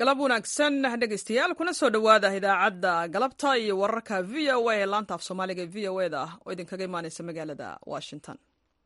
galab wanaagsan dhegeystayaal kuna soo dhowaada idaacadda galabta iyo wararka v o a ee laanta af soomaaliga ee v o eda ah oo idinkaga imaaneysa magaalada washington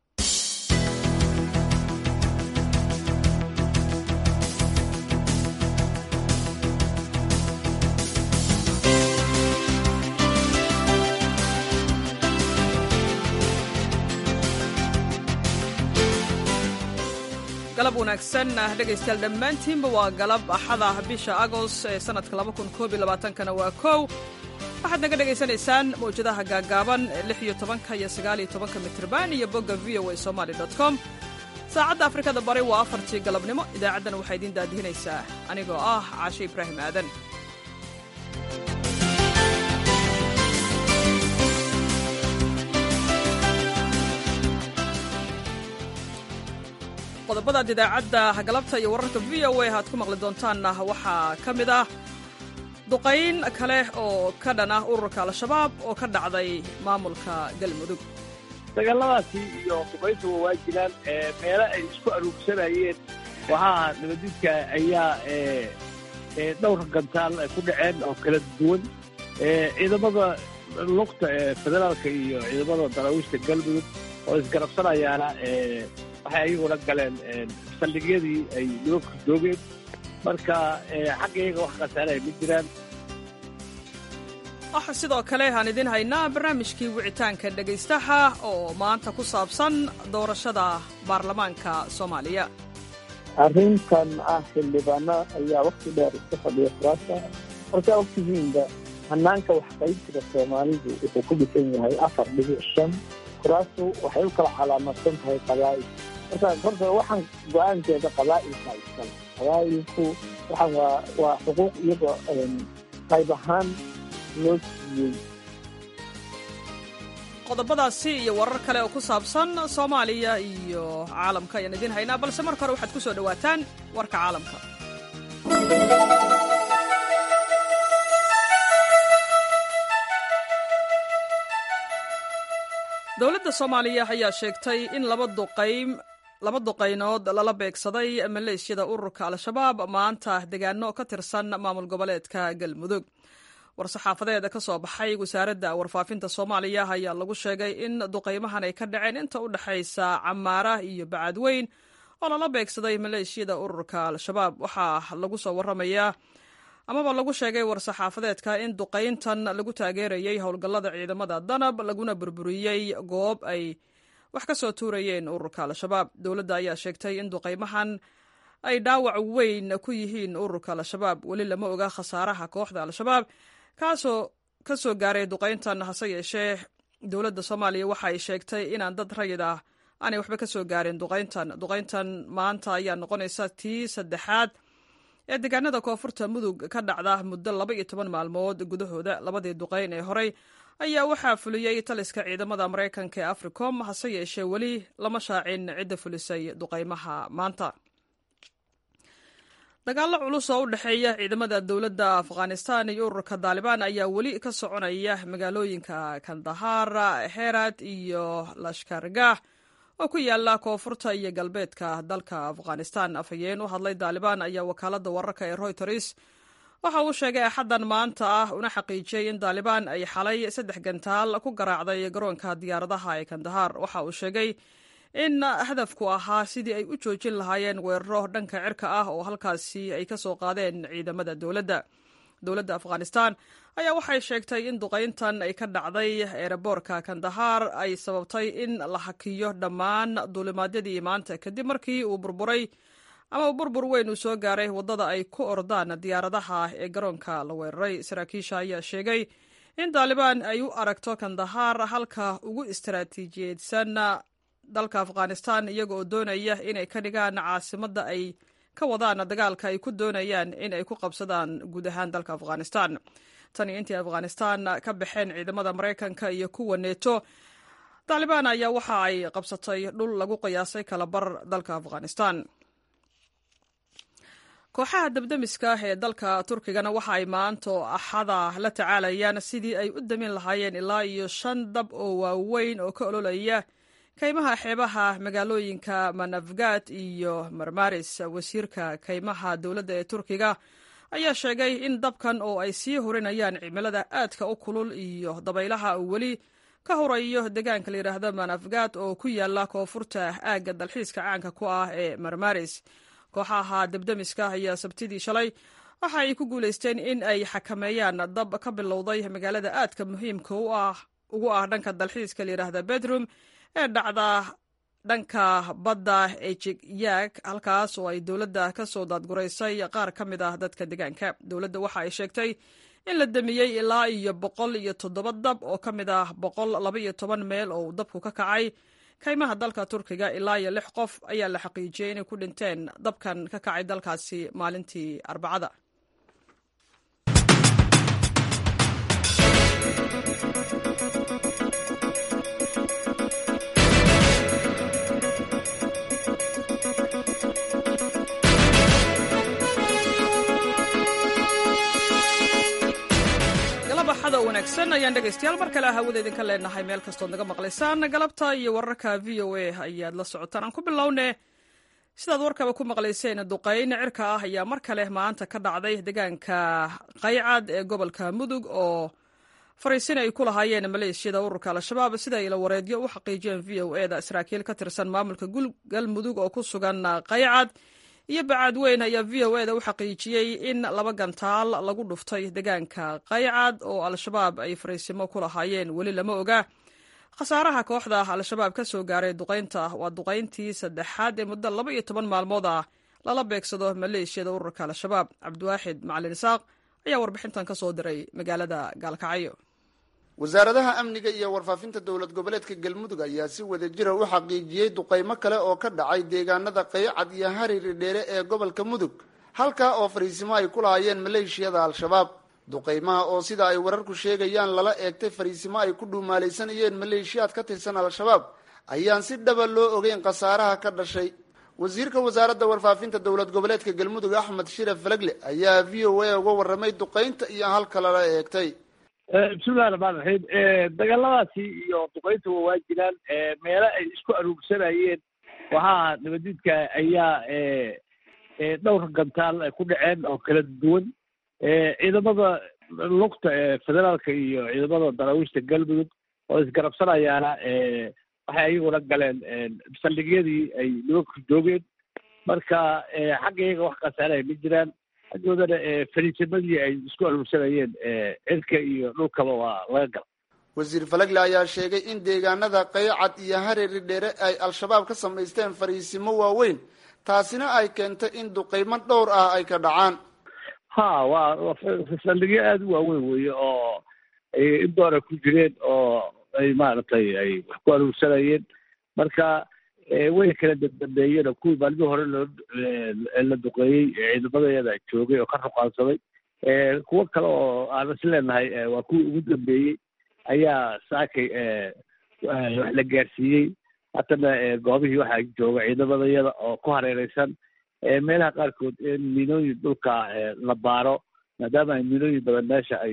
galab wanaagsan dhegaystayaal dhammaantiinba waa galab axada bisha agost ee sanadka kana waa kow waxaad naga dhegaysanaysaan mawjadaha gaagaaban lix iyo tobanka iyo sagaal iyo tobanka mitrban iyo bogga v o a somaly com saacadda afrikada bari waa afartii galabnimo idaacaddana waxaa idiin daadihinaysaa anigoo ah caashe ibraahim aadan qodobadaad idaacadda galabta iyo wararka v o a aad ku maqli doontaanna waxaa ka mid ah duqayn kale oo ka dhan ah ururka al-shabaab oo ka dhacday maamulka galmudug dagaaladaasi iyo duqayntuba waa jiraan meelo ay isku aruursanayeen waxaa nabadidka ayaa dhowr gantaal ay ku dhaceen oo kala duwan ciidamada lugta ee federaalka iyo ciidamada daraawiishta galmudug oo isgarabsanayaana waxay ayaguna galeen saldhigyadii ay nimanku joogeen marka xagga iyaga wax khasaaraya ma jiraan waxa sidoo kale aan idiin haynaa barnaamijkii wicitaanka dhegaystaha oo maanta ku saabsan doorashada baarlamaanka soomaaliya arrintan ah xildhibaano ayaa wakti dheer iska fadhiya kuraasta markaa ogtihiinba hanaanka waxqaybsiga soomaalidu wuxuu ku dhisan yahay afar dhibic shan kuraastu waxay u kala calaamadsan tahay qabaa'il marka horta waxaan go-aankeeda qabaa'ilka iskale qabaa'ilku waxaan waa waa xuquuq iyagoo qayb ahaan loo siiyey qodobadaasi iyo warar kale oo ku saabsan soomaaliya iyo caalamka ayaan idiin haynaa balse marka hore waxaad ku soo dhowaataan warka caalamka dowladda soomaaliya ayaa sheegtay in laba duqaym laba duqaynood lala beegsaday maleeshiyada ururka al-shabaab maanta degaano ka tirsan maamul goboleedka galmudug war-saxaafadeed ka soo baxay wasaaradda warfaafinta soomaaliya ayaa lagu sheegay in duqaymahan ay ka dhaceen inta u dhexaysa camaara iyo bacadweyn oo lala beegsaday maleeshiyada ururka al-shabaab waxaa lagu soo waramayaa amaba lagu sheegay war-saxaafadeedka in duqayntan lagu taageerayay howlgallada ciidamada danab laguna burburiyey goob ay wax ka soo tuurayeen ururka al-shabaab dowladda ayaa sheegtay in duqaymahan ay dhaawac weyn ku yihiin ururka al-shabaab weli lama oga khasaaraha kooxda al-shabaab kaasoo ka soo gaaray duqayntan hase yeeshee dowladda soomaaliya waxa ay sheegtay inaan dad rayid ah aanay waxba ka soo gaarin duqayntan duqayntan maanta ayaa noqonaysa tii saddexaad ee deegaanada koonfurta mudug ka dhacda muddo laba iyo toban maalmood gudahooda labadii duqayn ee horey ayaa waxaa fuliyey taliska ciidamada maraykanka ee africom hase yeeshee weli lama shaacin cidda fulisay duqaymaha maanta dagaallo culus oo u dhexeeya ciidamada dowladda afghanistan iyo ururka daalibaan ayaa weli ka soconaya magaalooyinka kandahar herat iyo lashkargah oo ku yaala koonfurta iyo galbeedka dalka afghanistan afhayeen u hadlay daalibaan ayaa wakaaladda wararka ee royters waxa uu sheegay axaddan maanta ah una xaqiijiyey in daalibaan ay xalay saddex gantaal ku garaacday garoonka diyaaradaha ee kandahar waxa uu sheegay in hadafku ahaa sidii ay u joojin lahaayeen weeraro dhanka cirka ah oo halkaasi ay ka soo qaadeen ciidamada dowladda dowladda afghanistan ayaa waxay sheegtay in duqayntan ay ka dhacday eeraboorka kandahar ay sababtay in la hakiyo dhammaan duulimaadyadii maanta kadib markii uu burburay ama burbur weyn uu soo gaaray waddada ay ku ordaan diyaaradaha ee garoonka la weeraray saraakiisha ayaa sheegay in daalibaan ay u aragto kandahar halka ugu istaraatiijiyeysan dalka afghanistan iyaga oo doonaya inay ka dhigaan caasimadda ay ka wadaan dagaalka ay ku doonayaan in ay ku qabsadaan guud ahaan dalka afghanistan tan iyo intii afghanistan ka baxeen ciidamada maraykanka iyo kuwa neeto taalibaan ayaa waxa ay qabsatay dhul lagu qiyaasay kalabar dalka afghanistan kooxaha dabdemiska ee dalka turkigana waxa ay maanta axada la tacaalayaan sidii ay u damin lahaayeen ilaa iyo shan dab oo waaweyn oo ka ololaya kaymaha xeebaha magaalooyinka manafgad iyo marmaris wasiirka kaymaha dowladda ee turkiga ayaa sheegay in dabkan oo ay sii hurinayaan cimilada aadka u kulul iyo dabaylaha uu weli ka hurayo deegaanka la yidhaahdo manafgaad oo ku yaala koonfurta aagga dalxiiska caanka ku ah ee marmaris kooxaha debdemiska ayaa sabtidii shalay waxa ay ku guulaysteen in ay xakameeyaan dab ka bilowday magaalada aadka muhiimka ugu ah dhanka dalxiiska la yidhaahda bedroom ee dhacda dhanka badda ejigyaag halkaas oo ay dowladda ka soo daadguraysay qaar ka mid ah dadka deegaanka dowladda waxa ay sheegtay in la damiyey ilaa iyo boqol iyo toddoba dab oo ka mid ah boqol laba iyo toban meel oo dabku ka kacay kaymaha dalka turkiga ilaa iyo lix qof ayaa la xaqiijiyey inay ku dhinteen dabkan ka kacay dalkaasi maalintii arbacada axada wanaagsan ayaan dhegaystayaal mar kale hawada idinka leenahay meel kastood naga maqlaysaan galabta iyo wararka v o a ayaad la socotaan aan ku bilowne sidaad warkaba ku maqlayseen duqayn cirka ah ayaa mar kale maanta ka dhacday deegaanka qaycad ee gobolka mudug oo fariisin ay ku lahaayeen maleeshiyada ururka al-shabaab sida ay la wareedyo u xaqiijiyeen v o e da saraakiil ka tirsan maamulka galmudug oo ku sugan qaycad iyo bacaadweyn ayaa v o e da u xaqiijiyey in laba gantaal lagu dhuftay deegaanka qaycad oo al-shabaab ay fariisimo ku lahaayeen weli lama oga khasaaraha kooxda al-shabaab ka soo gaaray duqaynta waa duqayntii saddexaad ee muddo laba iyo toban maalmood ah lala beegsado maleeshiyada ururka al-shabaab cabdiwaaxid macalin isaaq ayaa warbixintan ka soo diray magaalada gaalkacyo wasaaradaha amniga iyo warfaafinta dowlad goboleedka galmudug ayaa si wada jira u xaqiijiyey duqaymo kale oo ka dhacay deegaanada qaycad iyo hariri dheere ee gobolka mudug halkaa oo fariisimo ay ku lahaayeen maleeshiyada al-shabaab duqaymaha oo sida ay wararku sheegayaan lala eegtay fariisimo ay ku dhuumaalaysanayeen maleeshiyaad ka tirsan al-shabaab ayaan si dhaba loo ogeyn khasaaraha ka dhashay wasiirka wasaaradda warfaafinta dowlad goboleedka galmudug axmed shiraf falagle ayaa v o a uga warramay duqaynta iyo halka lala eegtay bismillahi raxmaan raxiim dagaaladaasi iyo duqayntuba waa jiraan meelo ay isku aruursanayeen waxaa nabadiidka ayaa dhowr gantaal ku dhaceen oo kala duwan ciidamada lugta ee federaalka iyo ciidamada daraawiishta galmudug oo isgarabsanayaana waxay ayaguna galeen saldhigyadii ay nimanku joogeen marka xagga iyaga wax khasaarahay ma jiraan xaggoodana fariisimadii ay isku aruursanayeen cirka iyo dhulkaba waa laga gala wasiir falagle ayaa sheegay in deegaanada qaycad iyo hareeri dheere ay al-shabaab ka samaysteen fariisimo waaweyn taasina ay keentay in duqaymo dhowr ah ay ka dhacaan ha waa saldhigyo aada u waaweyn weeye oo in doora ku jireen oo ay maaragtay ay wax ku aruursanayeen marka way kala dambeeyeen oo kuwii maalmihii hore loo la duqeeyey ciidamadeeda joogay oo ka ruqaansaday kuwo kale oo aan is leenahay waa kuwii ugu dambeeyey ayaa saakay wax la gaarsiiyey haddana goobihii waxaa jooga ciidamadayada oo ku hareereysan meelaha qaarkood in miinooyin dhulka la baaro maadaama ay miinooyin badan meesha ay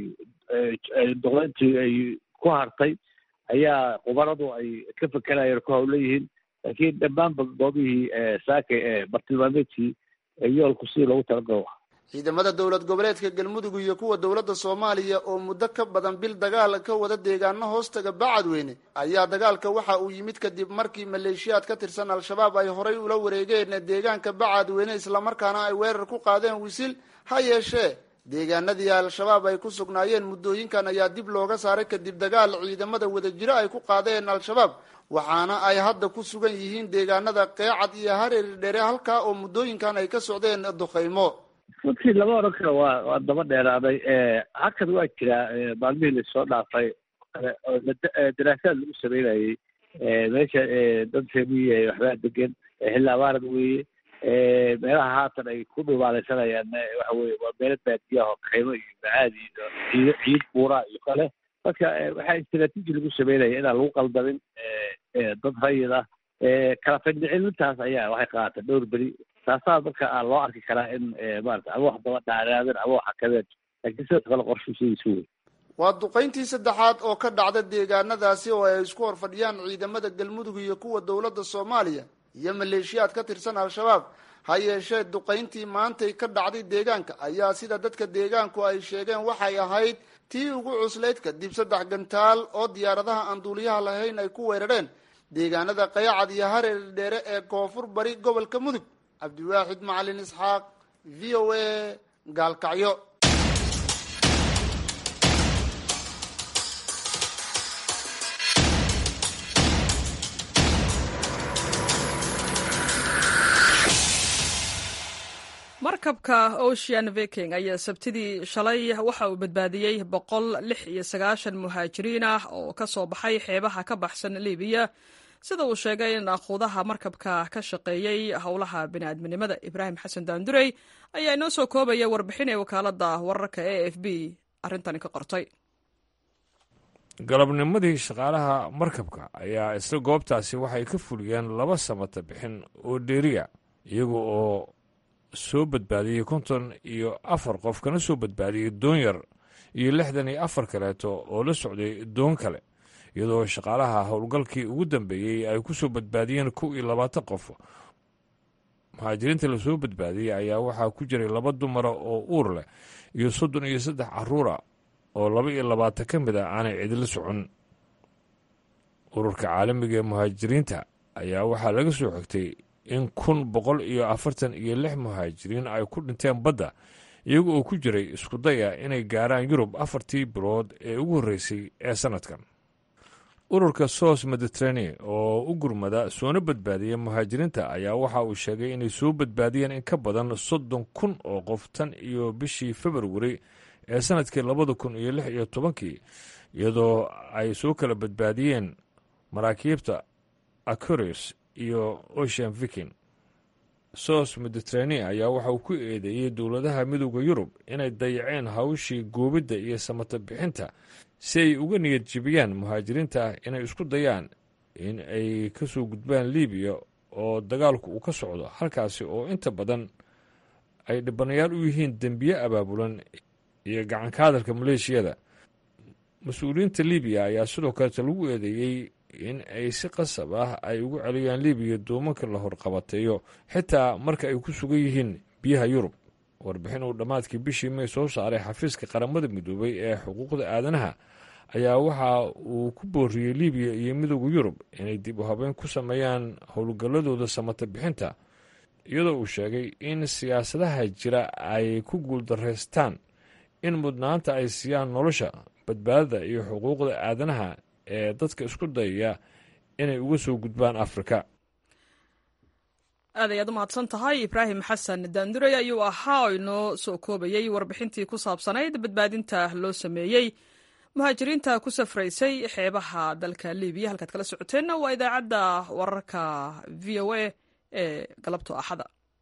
ay duqeyntii ay ku hartay ayaa qubaradu ay ka fekerayeen ku hawleyihiin laakiin dhammaanba goobihii saakay ee bartilmaameedkii yoolku sidii loogu talagalo ciidamada dowlad goboleedka galmudug iyo kuwa dowladda soomaaliya oo muddo ka badan bil dagaal ka wada deegaano hoostaga bacadweyne ayaa dagaalka waxa uu yimid kadib markii maleeshiyaad ka tirsan al-shabaab ay horay ula wareegeen deegaanka bacadweyne islamarkaana ay weerar ku qaadeen wisil ha yeeshee deegaanadii al-shabaab ay ku sugnaayeen muddooyinkan ayaa dib looga saaray kadib dagaal ciidamada wadajiro ay ku qaadeen al-shabaab waxaana ay hadda ku sugan yihiin deegaanada qeecad iyo hareeri dheere halkaa oo muddooyinkan ay ka socdeen duqaymo runtii lama odhan karo waa waa daba dheeraaday hakad waa jiraa maalmihii lasoo dhaafay oo daraasaad lagu sameynayey meesha dad reemiyi waxbaa degan xilli abaarad weeye meelaha haatan ay ku dhumaalaysanayaan waxa weye waa meelo baadiyaha oo kaymo iyo macaadi iyo ciid ciid buuraa iyo kale marka waxaa istraatiiji lagu sameynaya inaan lagu qaldamin dad rayid ah kala findhicilintaas ayaa waxay qaatay dhowr beri taasaa marka loo arki karaa in maarata ama wax daba dhaaraadeen ama wax hakadeen laakiin sidoo kale qorshushadiisu wey waa duqayntii saddexaad oo ka dhacda deegaanadaasi oo ay isku hor fadhiyaan ciidamada galmudug iyo kuwa dowladda soomaaliya iyo maleeshiyaad ka tirsan al-shabaab ha yeeshee duqayntii maantay ka dhacday deegaanka ayaa sida dadka deegaanku ay sheegeen waxay ahayd tii ugu cuslayd kadib saddex gantaal oo diyaaradaha aan duuliyaha lahayn ay ku weerareen deegaanada qayacad iyo hareer dheere ee koonfur bari gobolka mudug cabdiwaaxid macalin isxaaq v o a gaalkacyo markabka ocean viking ayaa sabtidii shalay waxa uu badbaadiyey boqol lix iyo sagaashan muhaajiriin ah oo ka soo baxay xeebaha ka baxsan libiya sida uu sheegay in aquudaha markabka ka shaqeeyey howlaha bini'aadminimada ibraahim xasan daandurey ayaa inoo soo koobaya warbixin ee wakaalada wararka e f b arrintani ka qortay galabnimadii shaqaalaha markabka ayaa isla goobtaasi waxay ka fuliyeen laba samata bixin oo dheeriya iyaga oo soo badbaadiyey konton iyo afar qof kana soo badbaadiyey doon yar iyo lixdan iyo afar kaleeto oo la socday doon kale iyadoo shaqaalaha howlgalkii ugu dambeeyey ay ku soo badbaadiyeen kow iyo labaatan qof muhaajiriinta lasoo badbaadiyey ayaa waxaa ku jiray laba dumara oo uur leh iyo soddon iyo saddex caruura oo laba iyo labaatan ka mid a aanay cidila socon ururka caalamiga ee muhaajiriinta ayaa waxaa laga soo xigtay in kun boqol iyo afartan iyo lix muhaajiriin ay ku dhinteen badda iyaga oo ku jiray isku daya inay gaaraan yurub afartii bilood ee ugu horreysay ee sannadkan ururka sos mediterane oo u gurmada soona badbaadiya muhaajiriinta ayaa waxa uu sheegay inay soo badbaadiyeen in ka badan soddon kun oo qof tan iyo bishii februari ee sannadkii labada kun iyo lix iyo tobankii iyadoo ay soo kala badbaadiyeen maraakiibta acurius iyo ocean viking sos mediterane ayaa waxa uu ku eedeeyey dowladaha midooda yurub inay dayaceen hawshii goobidda iyo samata bixinta si ay uga niyad jebiyaan muhaajiriinta inay isku dayaan in ay ka soo gudbaan libiya oo dagaalku uu ka socdo halkaasi oo inta badan ay dhibanayaal u yihiin dembiye abaabulan iyo gacanka hadalka maleeshiyada mas-uuliyiinta libiya ayaa sidoo kaleeta lagu eedeeyey in ay si qasab ah ay ugu celiyaan libiya doomanka la horqabateeyo xitaa marka ay ku sugan yihiin biyaha yurub warbixin uu dhammaadkii bishii may soo saaray xafiiska qaramada midoobay ee xuquuqda aadanaha ayaa waxa uu ku booriyey libiya iyo midooda yurub inay dib u habeyn ku sameeyaan howlgalladooda samata bixinta iyadoo uu sheegay in siyaasadaha jira ay ku guuldaraystaan in mudnaanta ay siiyaan nolosha badbaadada iyo xuquuqda aadanaha ee dadka isku dayaya inay uga soo gudbaan afrika aad ayaad u mahadsan tahay ibraahim xasan daandurey ayuu ahaa oo inoo soo koobayey warbixintii ku saabsanayd badbaadinta loo sameeyey muhaajiriinta ku safraysay xeebaha dalka libiya halkaad kala socoteenna waa idaacadda wararka v o a ee galabto axada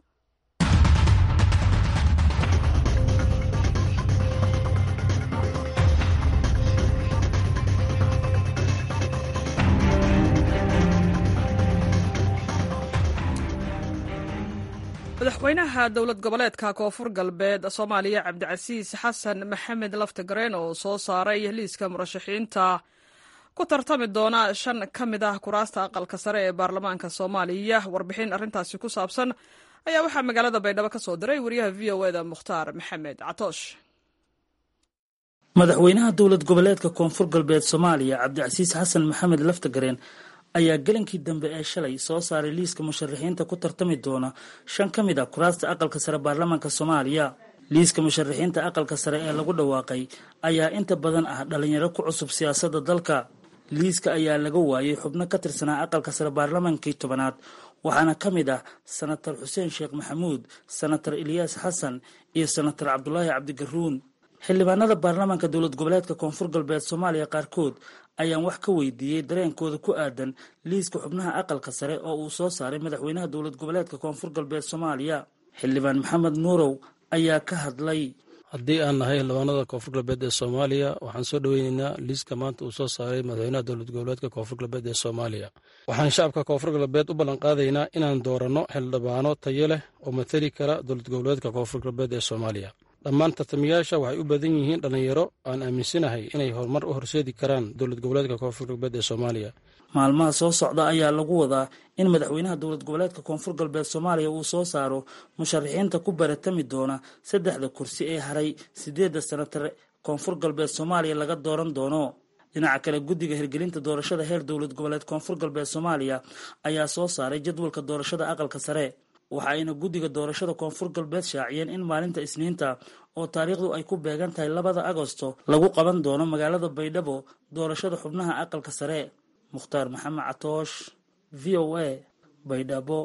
madaxweynaha dowlad goboleedka koonfur galbeed soomaaliya cabdicasiis xasan maxamed laftigareen oo soo saaray liiska murashaxiinta ku tartami doona shan ka mid ah kuraasta aqalka sare ee baarlamaanka soomaaliya warbixin arrintaasi ku saabsan ayaa waxaa magaalada baydhabo ka soo diray wariyaha v o eda mukhtaar maxamed catoosh madaxweynaha dowlad goboleedka koonfur galbeed soomaaliya cabdicasiis xasan maxamed laftigareen ayaa galankii dambe ee shalay soo saaray liiska musharaxiinta ku tartami doona shan ka mid a kuraasta aqalka sare baarlamaanka soomaaliya liiska musharaxiinta aqalka sare ee lagu dhawaaqay ayaa inta badan ah dhalinyaro ku cusub siyaasadda dalka liiska ayaa laga waayay xubno ka tirsanaa aqalka sare baarlamaankii tobanaad waxaana ka mid ah sanatar xuseen sheekh maxamuud sanatar ilyaas xasan iyo sanatar cabdulaahi cabdigaruun xildhibaanada baarlamaanka dowlad goboleedka koonfur galbeed soomaaliya qaarkood ayaan wax ka weydiiyey dareenkooda ku aadan liiska xubnaha aqalka sare oo uu soo saaray madaxweynaha dowlad goboleedka koonfur galbeed soomaaliya xildhibaan maxamed nuurow ayaa ka hadlay haddii aan nahay xildhibaanada koonfur galbeed ee soomaaliya waxaan soo dhoweyneynaa liiska maanta uu soo saaray madaxweynaha dowlad goboleedka koonfur galbeed ee soomaaliya waxaan shacabka koonfur galbeed u ballanqaadaynaa inaan dooranno xildhibaano tayo leh oo matali kara dowlad goboleedka koonfur galbeed ee soomaaliya dhammaan tartamayaasha waxay u badan yihiin dhallinyaro aan aaminsanahay inay horumar u horseedi karaan dowlad goboleedka koonfur galbeed ee soomaaliya maalmaha soo socda ayaa lagu wadaa in madaxweynaha dowlad goboleedka koonfur galbeed soomaaliya uu soo saaro musharaxiinta ku baratami doona saddexda kursi ee haray sideedda sanatar koonfur galbeed soomaaliya laga dooran doono dhinaca kale guddiga hirgelinta doorashada heer dowlad goboleed koonfur galbeed soomaaliya ayaa soo saaray jadwalka doorashada aqalka sare waxa ayna guddiga doorashada koonfur galbeed shaaciyeen in maalinta isniinta oo taariikhdu ay ku beegan tahay labada agosto lagu qaban doono magaalada baydhabo doorashada xubnaha aqalka sare mukhtaar maxamed catoosh v o a baydhabo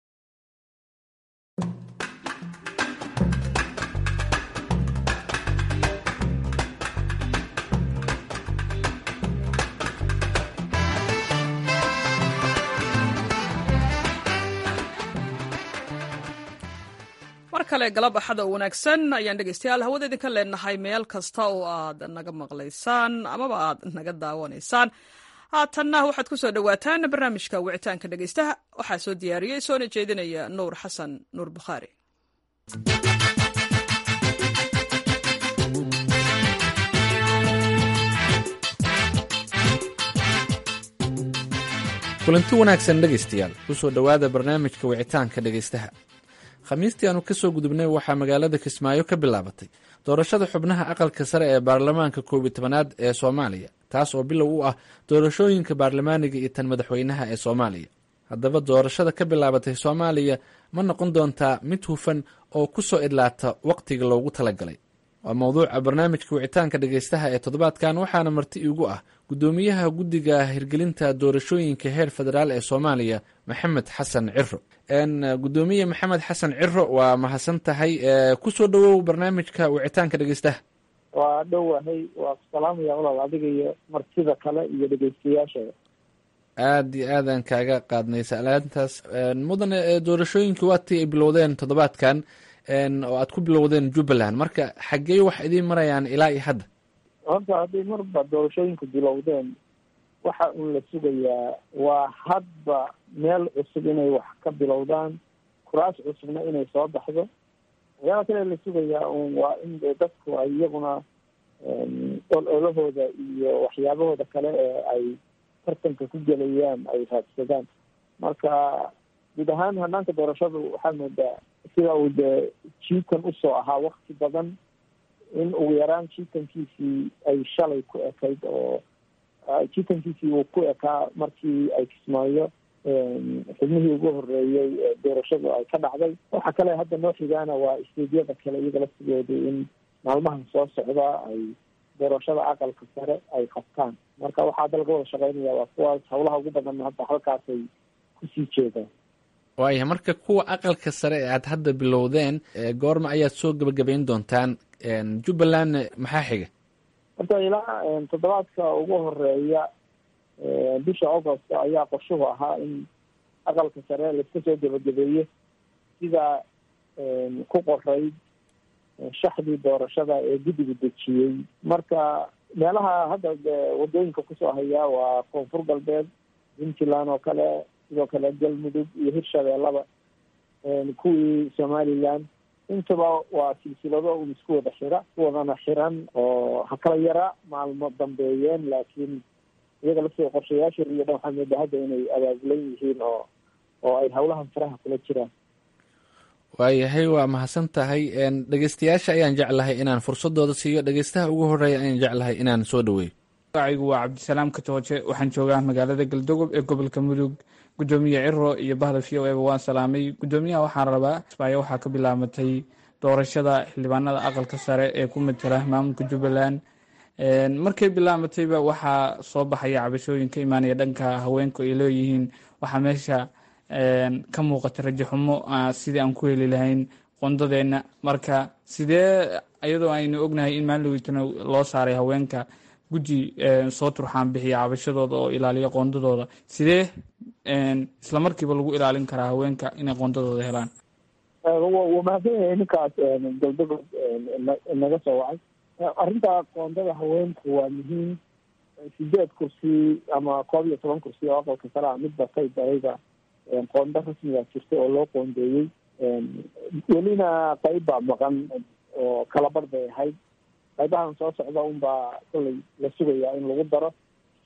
mar kale galab axada oo wanaagsan ayaan dhegeystayaal hawada idinka leenahay meel kasta oo aad naga maqlaysaan amaba aad naga daawanaysaan haatanna waxaad ku soo dhowaataan barnaamijka wicitaanka dhegeystaha waxaa soo diyaariyey soona jeedinaya nuur xasan nuur bukhaari kulanti wanaagsan dhegaystayaal kusoo dhowaada barnaamijka wicitaanka dhegaystaha khamiistii aanu ka soo gudubnay waxaa magaalada kismaayo ka bilaabatay doorashada xubnaha aqalka sare ee baarlamaanka koob iyo tobanaad ee soomaaliya taas oo bilow u ah doorashooyinka baarlamaaniga iyo tan madaxweynaha ee soomaaliya haddaba doorashada ka bilaabatay soomaaliya ma noqon doontaa mid hufan oo ku soo idlaata wakhtiga loogu talagalay waa mowduuca barnaamijka wicitaanka dhegaystaha ee toddobaadkan waxaana marti iigu ah guddoomiyaha guddiga hirgelinta doorashooyinka heer federaal ee soomaaliya maxamed xasan ciro gudoomiye maxamed xasan ciro waa mahadsan tahay kusoo dhowow barnaamijka wicitaanka dhegeystaha waa dhowahay waa ku salaamaya walaal adiga iyo martida kale iyo dhegeystayaashada aada iyo aadaan kaaga qaadnay salaantaas mudane doorashooyinkii waatii ay bilowdeen toddobaadkan oo aad ku bilowdeen jubbaland marka xaggee wax idiin marayaan ilaa iyo hadda horta hadday marba doorashooyinku bilowdeen waxa uun la sugayaa waa hadba meel cusub inay wax ka bilowdaan kuraas cusubna inay soo baxdo waxyaala kale la sugayaa un waa in de dadku ay iyaguna ololahooda iyo waxyaabahooda kale ee ay tartanka ku gelayaan ay raadsadaan marka guud ahaan hanaanka doorashadu waxaa moodaa sida uu dee jiitan usoo ahaa wakti badan in ugu yaraan jiitankiisii ay shalay ku ekayd oo jiitankiisii uu ku ekaa markii ay kismaayo xubnihii ugu horeeyey doorashadu ay ka dhacday waxa kale hadda noo xigaana waa isteedyada kale iyaga laftigooda in maalmahan soo socda ay doorashada aqalka sare ay qabtaan marka waxaa hadda laga wada shaqeynaya waa kuwaas hawlaha ugu badan hadda halkaasay kusii jeedaan waaya marka kuwa aqalka sare ee aad hadda bilowdeen goorma ayaad soo gebagabayn doontaan jubbaland maxaa xiga horta ilaa toddobaadka ugu horeeya bisha augost ayaa qorshuhu ahaa in aqalka sare laiska soo gebagabeeyo sida ku qorayd shaxdii doorashada ee guddigu dejiyey marka meelaha hadda wadooyinka kusoo hayaa waa koonfur galbeed puntland oo kale sidoo kale galmudug iyo hirshabeellaba kuwii somaliland intaba waa silsilado un isku wada xira kuwadana xiran oo ha kala yara maalmo dambeeyeen laakiin iyaga laftiga qorshayaasha iyo dhan waxaa mooda hadda inay abaabulan yihiin oo oo ay hawlahan faraha kula jiraan waayahay waa mahadsan tahay dhegeystayaasha ayaan jeclahay inaan fursadooda siiyo dhegeystaha ugu horeeya ayaan jeclahay inaan soo dhaweeyo magacaygu waa cabdisalaam katooje waxaan joogaa magaalada galdogob ee gobolka mudug gudoomiye ciro iyo bahda v o eba waan salaamay gudoomiyaha waxaan rabaa kismaayo waxaa ka bilaabatay doorashada xildhibaanada aqalka sare ee ku matala maamulka jubbaland markay bilaabatayba waxaa soo baxaya cabashooyin ka imaanaya dhanka haweenku ay leeyihiin waxaa meesha ka muuqata rajo xumo sidii aan ku heli lahayn qondadeenna marka sidee iyadoo aynu ognahay in maalin loo saaray haweenka guddi soo turxaan bixiya cabashadooda oo ilaaliya qoondadooda sidee isla markiiba lagu ilaalin karaa haweenka inay qoondadooda helaan waa mahadsan yahay ninkaas galdagood naga soo wacay arrinta qoondada haweenku waa muhiim sideed kursi ama koob iyo toban kursi oo aqalka kalea midba kay darayba qoondo rasmiga jirta oo loo qoondeeyey welina qayb baa maqan oo kala bar bay ahayd qaybahan soo socda unbaa kollay la sugayaa in lagu daro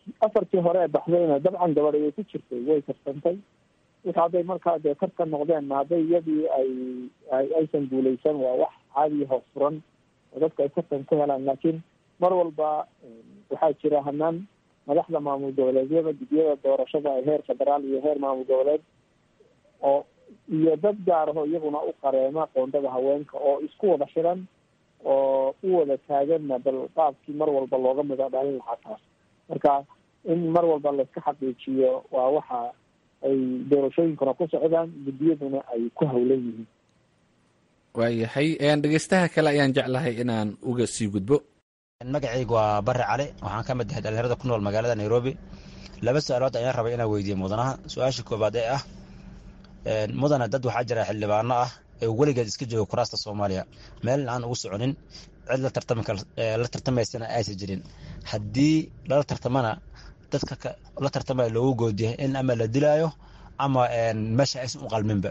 afartii hore ee baxdayna dabcan gabadh ayay ku jirtay way tarsantay wixii hadday markaa dee tartan noqdeenna hadday iyadii ay aysan guuleysan waa wax caadiya hoos furan oo dadka ay tartan ku helaan laakiin mar walba waxaa jira hanaan madaxda maamul goboleedyada gudyada doorashada ee heer federaal iyo heer maamul goboleed oo iyo dad gaar aho iyaguna u qareema qoondada haweenka oo isku wada xiran oo u wada taaganna bal qaabkii mar walba looga mida dhalin lahaa taas marka in mar walba layska xaqiijiyo waa waxa ay doorashooyinkuna ku socdaan guddiyaduna ay ku hawlan yihiin waayahay dhegeystaha kale ayaan jeclahay inaan uga sii gudbo magacaygu waa bare cali waxaan ka mid ahay dhalinyarada ku nool magaalada nairobi laba su-aalood ayaan rabay inaan weydiiye mudanaha su-aasha koobaad ee ah mudana dad waxaa jira xildhibaano ah ee weligeed iska jooga kuraasta soomaaliya meel aan ugu soconin cid la tartamaysana aysan jirin haddii lala tartamana dadka la tartamaya loogu goodiya in ama la dilaayo ama meesha aysan u qalminba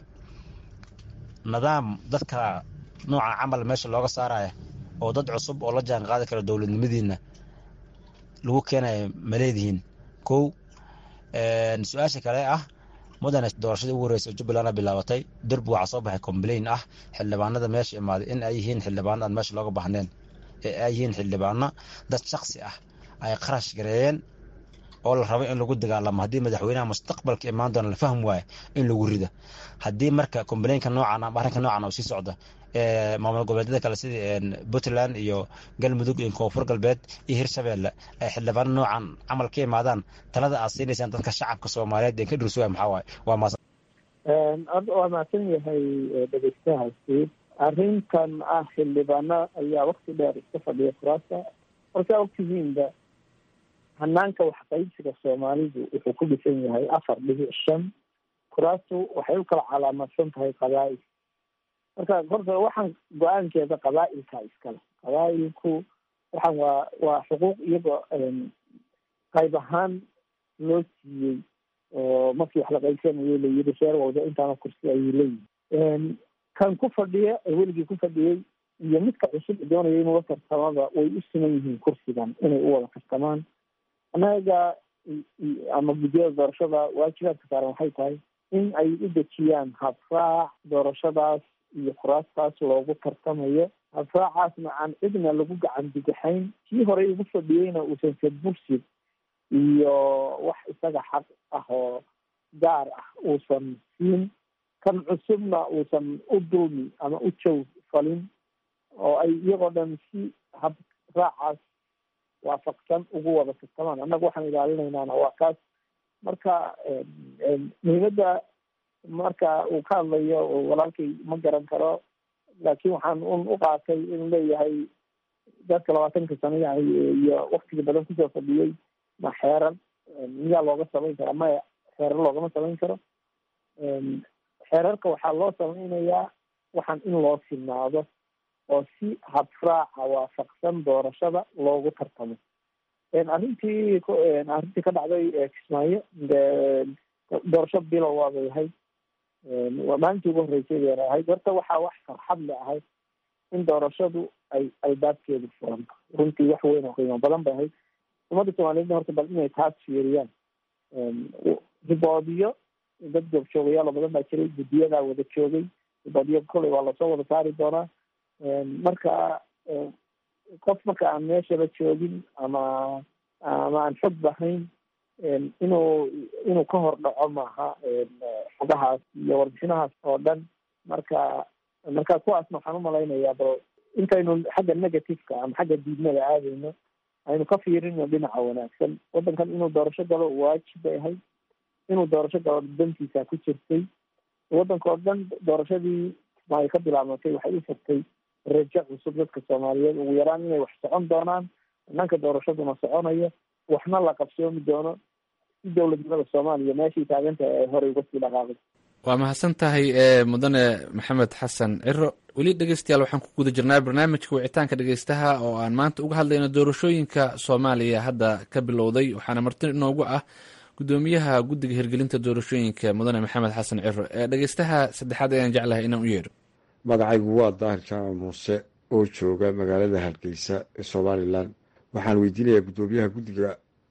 nidaam dadka nooca camal meesha looga saaraya oo dad cusub oo la jaan qaadi kara dowladnimadiina lagu keenaya ma leedihiin kow su-aasha kale ah mudane doorashadii ugu horreysay jubbaland bilaabatay derbi waxaa soo baxay complain ah xildhibaanada meesha imaaday in ay yihiin xildhibaano aan meesha looga baxneen ee ay yihiin xildhibaano dad shaksi ah ay qarash gareeyeen oo la rabo in lagu dagaalamo haddii madaxweynaha mustaqbalka imaan doona la fahmi waayo in lagu rida haddii marka complainka noocan ama arrinka noocan uu sii socdo maamul goboleedyada kale sida puntland iyo galmudug iyo koonfur galbeed iyo hirshabeelle ay xildhibaano noocan camal ka imaadaan talada aad siinaysaan dadka shacabka soomaaliyeed ee ka dhursuga maxaa waaye waa maas waa mahadsan yahay dhegeystahaasi arrintan ah xildhibaano ayaa wakti dheer iska fadhiya kuraasta markaa ogtihiinba hanaanka waxqaybsiga soomaalidu wuxuu ku dhisan yahay afar dhibic shan kuraastu waxay u kala calaamadsan tahay qabaa'il marka horta waxaan go-aankeeda qabaa'ilka iskale qabaa'ilku waxaan waa waa xuquuq iyagoo qayb ahaan loo siiyey oo markii wax la qaybsanayo layiri sheer walba intaana kursi ayay leeyihin kan ku fadhiya ee weligii ku fadhiyey iyo midka cusub doonaya inuu la tartamada way u siman yihiin kursigan inay u wada tartamaan annaga ama guddiyada doorashada waajibaadka saaran waxay tahay in ay u dejiyaan habraac doorashadaas iyo kuraastaas loogu tartamayo habraacaasna aan cidna lagu gacan bidixayn kii horey ugu fadhiyeyna uusan sadbursid iyo wax isaga xaq ah oo gaar ah uusan siin kan cusubna uusan u dulmi ama u jow falin oo ay iyagoo dhan si habraacaas waafaqsan ugu wada tartamaan annaga waxaan ilaalinaynaana waa kaas marka muhiimadda marka uu ka hadlayo walaalkay ma garan karo laakiin waxaan un u qaatay inuu leeyahay dadka labaatanka sano iyo waktiga badan kusoo fadhiyey ma xeerar miyaa looga samayn karaa maya xeerar loogama samayn karo xeerarka waxaa loo samaynayaa waxaan in loo silnaado oo si habraaca waafaqsan doorashada loogu tartamo arrintii arrintii ka dhacday kismaayo doorasho bilow waabay ahayd maalintii ugu horreysay bayna ahayd horta waxaa wax farxad le ahayd in doorashadu ay albaabkeedu furanto runtii wax weyn oo qiimo badan bay ahayd ummadda soomaaliyedna horta bal inay taas fiiriyaan riboodiyo dad goobjoogayaal oo badan baa jiray guddiyadaa wada joogay riboodiyo koley waa lasoo wada saari doonaa marka qof marka aan meeshaba joogin ama ama aan xog bahayn inuu inuu ka hor dhaco maaha xogahaas iyo warbixinahaas oo dhan marka marka kuwaasna waxaan umalaynayaa bal intaynu xagga negativeka ama xagga diidmada aadayno aynu ka fiirino dhinaca wanaagsan waddankan inuu doorasho galo waajib bay ahayd inuu doorasho galo dantiisa ku jirtay waddanka oo dhan doorashadii ay ka bilaabmatay waxay u furtay rajo cusub dadka soomaaliyeed ugu yaraan inay wax socon doonaan dhanka doorashaduna soconayo waxna la qabsoomi doono si dowladnimada soomaaliya meeshay taagantahay ay horey uga sii dhaqaaqay waa mahadsan tahay mudane maxamed xasan ciro weli dhegeystayaal waxaan ku guda jirnaa barnaamijka wicitaanka dhegeystaha oo aan maanta uga hadlayno doorashooyinka soomaaliya hadda ka bilowday waxaana marti inoogu ah gudoomiyaha guddiga hirgelinta doorashooyinka mudane maxamed xasan ciro ee dhegeystaha saddexaad ayaan jeclahay inaan u yeedho magacaygu waa daahir jaamac muuse oo jooga magaalada hargeysa ee somalilan waxaan weydiinayaa guddoomiyaha guddiga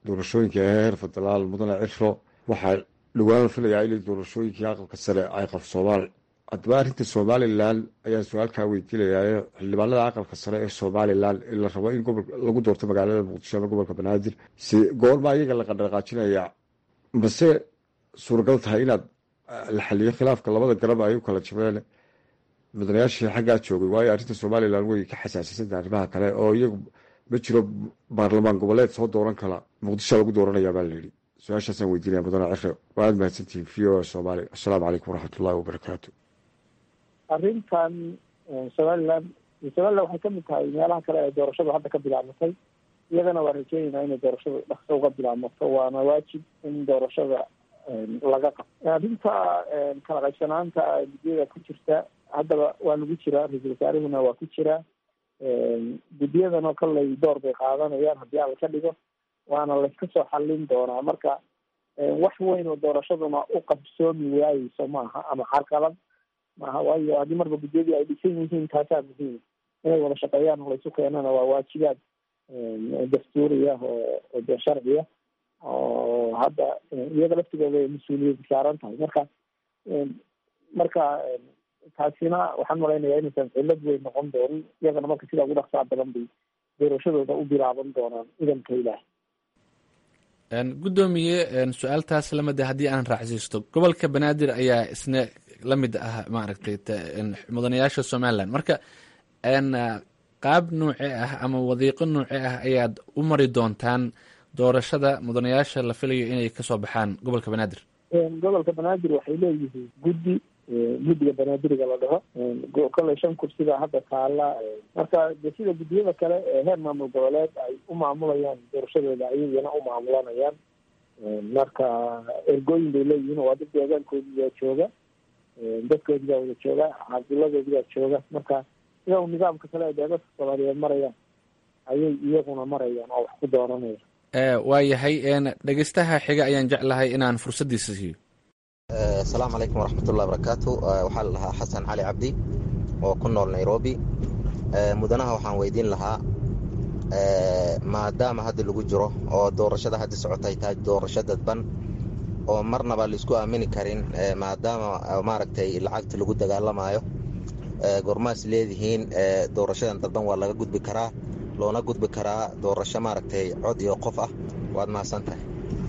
doorashooyinka heer federaal mudane ciro waxaa dhowaan la filayaa inay doorashooyinkii aqalka sare ay qabsoomaan haddaba arrinta somalilan ayaan su-aalkaa weydiinayaa xildhibaanada aqalka sare ee somalilan ee la rabo in gobol lagu doorto magaalada muqdisho ama gobolka banaadir si goorma iyaga la qandhaqaajinaya mase suuragal tahay inaad la xaliyo khilaafka labada garab ay u kala jabeen mudanayaashii xaggaa joogay waayo arrinta somalilan way ka xasaasisanta arrimaha kale oo iyagu ma jiro baarlamaan goboleed soo dooran kala muqdisho lagu dooranaya baa layidhi su-aashaasaan weydiinaya mudane cire waad mahadsantihiin v o soomaaliya assalaamu calaykum waraxmatullahi wabarakaatu arrintan somalilan somalilan waxay kamid tahay meelaha kale ee doorashadu hadda ka bilaabmatay iyagana waa rajeynayna inay doorashadu dhaqso uga bilaabmato waana waajib in doorashada laga qabto arrinta kala qaybsanaanta guddiyada ku jirta haddaba waa lagu jiraa ra-iisul wasaarihuna waa ku jiraa guddiyadanoo kaley door bay qaadanayaan haddii alla ka dhigo waana layska soo xallin doonaa marka wax weyn oo doorashaduna u qabsoomi waayeyso maaha ama carqalad maaha waayo haddii marba guddiyadii ay dhisan yihiin taasaa muhiim inay wada shaqeeyaan oo laysu keenana waa waajibaad dastuuriya oo dee sharciya oo hadda iyaga laftigooda ay mas-uuliyad saaran tahay marka marka taasina waxaan malaynayaa inaysan cillad weyn noqon doonin iyagana marka sidaa ugu dhaqsaa badan bay doorashadooda u bilaaban doonaan idanka ilaah guddoomiye su-aaltaas lamid a haddii aan raacsiisto gobolka banaadir ayaa isna la mid ah maaragtay mudanayaasha somalilan marka qaab nuuce ah ama wadiiqo nuuce ah ayaad u mari doontaan doorashada mudanayaasha la filayo inay kasoo baxaan gobolka banaadir gobolka banaadir waxay leeyihiin guddi guddiga banaadiriga la dhaho kolley shan kursiga hadda taala marka de sida guddiyada kale ee heer maamul goboleed ay u maamulayaan doorashadooda ayagana u maamulanayaan marka ergooyin bay leeyihiin waa dad deegaankoodiibaa jooga dadkoodiibaa wada jooga caasiladoodiibaa jooga marka sida u nidaamka kale ee deegadka soomaaliyeed marayaan ayay iyaguna marayaan oo wax ku dooranayaan waa yahay dhegeystaha xiga ayaan jeclahay inaan fursaddiisa siiyo asalaamu calaykum waraxmatullahi barakaatu waxaa la dhahaa xasan cali cabdi oo ku nool nairobi mudanaha waxaan weydiin lahaa maadaama hadda lagu jiro oo doorashada hadda socotay tahay doorasho dadban oo marnaba laisku aamini karin maadaama maaragtay lacagta lagu dagaalamayo gormaas leedihiin doorashadan dadban waa laga gudbi karaa loona gudbi karaa doorasho maaragtay cod iyo qof ah waad mahadsan tahay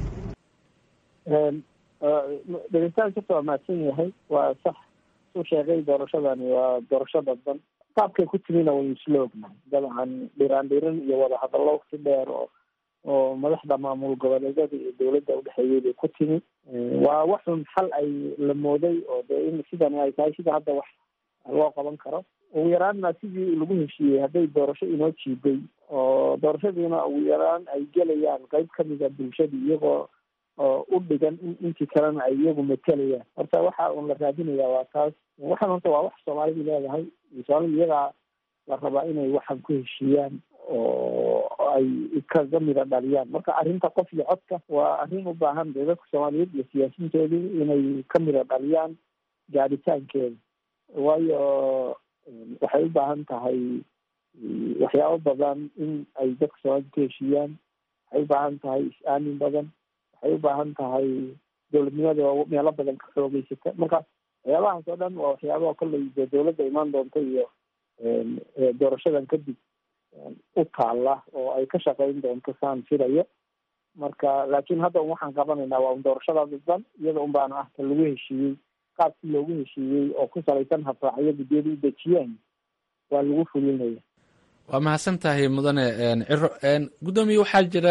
dhegeystaha kasta waa mahadsan yahay waa sax suu sheegay doorashadani waa doorasho dadban qaabkay ku timina waynu isla ognahay dabcan dhiraan dhirin iyo wada hadallo waqti dheer oo oo madaxda maamul goboleedyada iyo dowladda udhexeeyay bay ku timi waa waxun xal ay la mooday oo dee in sidani ay tahay sida hadda wax loo qaban karo ugu yaraanna sidii lagu heshiiyey hadday doorasho inoo jiiday oo doorashadiina ugu yaraan ay gelayaan qeyb kamida bulshadii iyagoo oo u dhigan in intii kalena ay iyagu matelayaan horta waxa un la raadinayaa waa taas waxaan horta waa wax soomaalidu leedahay soomaalida iyagaa la rabaa inay waxan ku heshiiyaan oo ay kaga mida dhaliyaan marka arrinta qof iyo codka waa arrin u baahan dee dadka soomaaliyeed iyo siyaasiyiintoodii inay ka mida dhaliyaan gaadhitaankeeda waayo waxay u baahan tahay waxyaabo badan in ay dadka soomaalida ku heshiiyaan waxay u baahan tahay is-aamin badan waxay u baahan tahay dowladnimada oo meelo badan ka xoogeysata marka waxyaabahaas oo dhan waa waxyaabaha kolley dee dowladda imaan doonta iyo doorashadan kadib u taalla oo ay ka shaqeyn doonto saan filayo marka laakiin hadda un waxaan qabanaynaa waa un doorashada dadban iyada un baana ah ka lagu heshiiyey qaabkii loogu heshiiyey oo ku salaysan habraacyo guddiyada u dejiyaan waa lagu fulinaya waa mahadsan tahay mudane ciro guddoomiye waxaa jira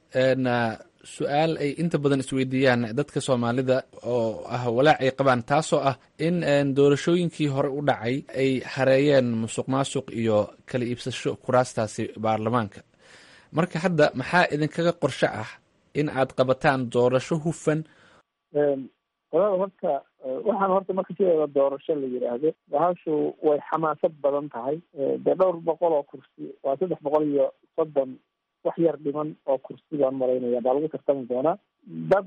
su-aal ay inta badan isweydiiyaan dadka soomaalida oo ah walaac ay qabaan taasoo ah in doorashooyinkii hore u dhacay ay hareeyeen musuq maasuq iyo kala iibsasho kuraastaasi baarlamaanka marka hadda maxaa idinkaga qorsho ah in aad qabataan doorasho hufan qolada horta waxaan horta marka sideeda doorasho la yidhaahdo bahashu way xamaasad badan tahay dee dhowr boqol oo kursi waa saddex boqol iyo soddon wax yar dhiman oo kursi baan malaynaya baa lagu tartami doonaa dad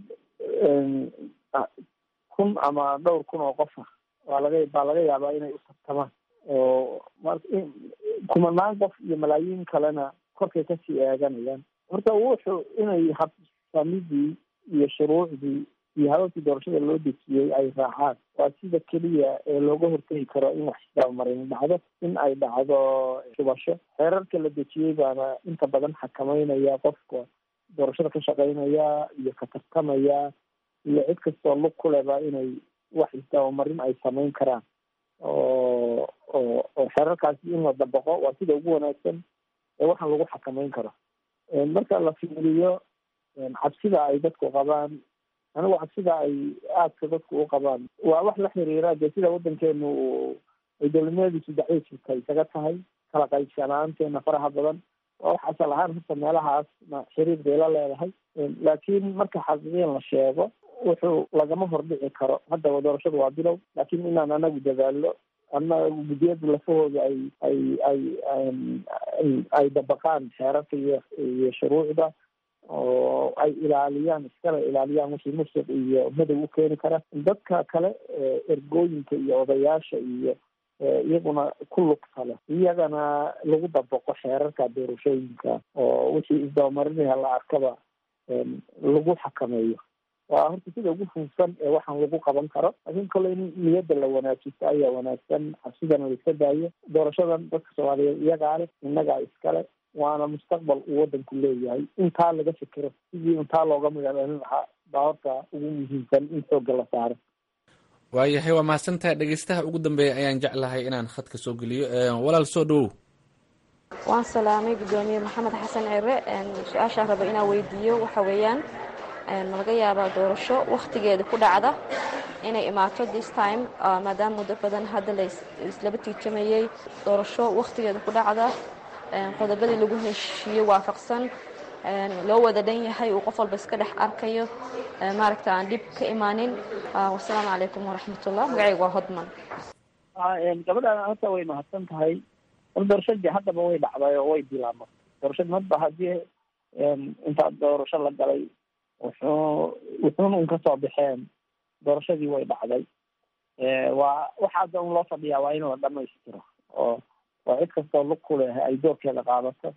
kun ama dhowr kun oo qof ah waa laga baa laga yaabaa inay u tartamaan oo kumanaan qof iyo malaayiin kalena korkay kasii eeganayaan horta wuxuu inay habsamidii iyo shuruucdii iyo hababkii doorashada loo dejiyey ay raacaan waa sida keliya ee looga hortegi karo in wax isdabamarin dhacdo in ay dhacdo shubasho xeerarka la dejiyey baana inta badan xakameynaya qofka doorashada ka shaqeynaya iyo ka tartamaya iyo cid kastoo lug ku leba inay wax isdabamarin ay sameyn karaan oo oo oo xeerarkaasi in la dabaqo waa sida ugu wanaagsan ee waxaan lagu xakameyn karo marka la fiiriyo cabsida ay dadku qabaan anigu cabsida ay aadka dadku u qabaan waa wax la xiriira dee sida waddankeenu ay dowladnimadiisu dacwo jirta isaga tahay kala qaybsanaanteena faraha badan waa wax asal ahaan horta meelahaasna xiriir bay la leedahay laakiin marka xaqiiqiyan la sheego wuxuu lagama hordhici karo haddaba doorashadu waa bilow laakiin inaan anagu dadaallo anagu guddiyada lafahooda ay ay ay ay dabaqaan xeerarka iyo iyo shuruucda oo ay ilaaliyaan iskala ilaaliyaan wixii musuq iyo madow u keeni kara dadka kale ergooyinka iyo odayaasha iyo iyaguna ku lugta leh iyagana lagu dabaqo xeerarka doorashooyinka oo wixii isdabamarinaya la arkaba lagu xakameeyo waa horta sida ugu fuufsan ee waxaan lagu qaban karo laakiin kole in niyadda la wanaajisto ayaa wanaagsan cabsidana la iska daayo doorashadan dadka soomaaliyeed iyagaa leh innagaa iskale waana mustaqbal uu waddanku leeyahay intaa laga fikiro sidii intaa looga magaaloonin lahaa baa horta ugu muhiimsan in xoogga la saaro waayahay waa mahadsantahay dhegeystaha ugu dambeeya ayaan jeclahay inaan khadka soo geliyo walaal soo dhowow waan salaamay guddoomiye maxamed xasan cire su-aashaan raba inaan weydiiyo waxa weeyaan ma laga yaabaa doorasho wakhtigeeda ku dhacda inay imaato this time maadaama muddo badan hadda laislaba tiitamayey doorasho wakhtigeeda ku dhacda qodobadii lagu heshiiyey waafaqsan loo wada dhan yahay uu qof walba iska dhex arkayo maaragta aan dhib ka imaanin wasalaamu calaykum waraxmatullah magacayga waa hodman gabadhaan horta way mahadsan tahay hor doorashadii haddaba way dhacday oo way bilaabmay doorashadii madba haddii intaa doorasho la galay wuxuu wuxuuna un kasoo baxeen doorashadii way dhacday waa waxa hadda un loo fadhiyaa waa in la dhamaystiro oo waa cid kastoo lug ku leh ay doorkeeda qaadato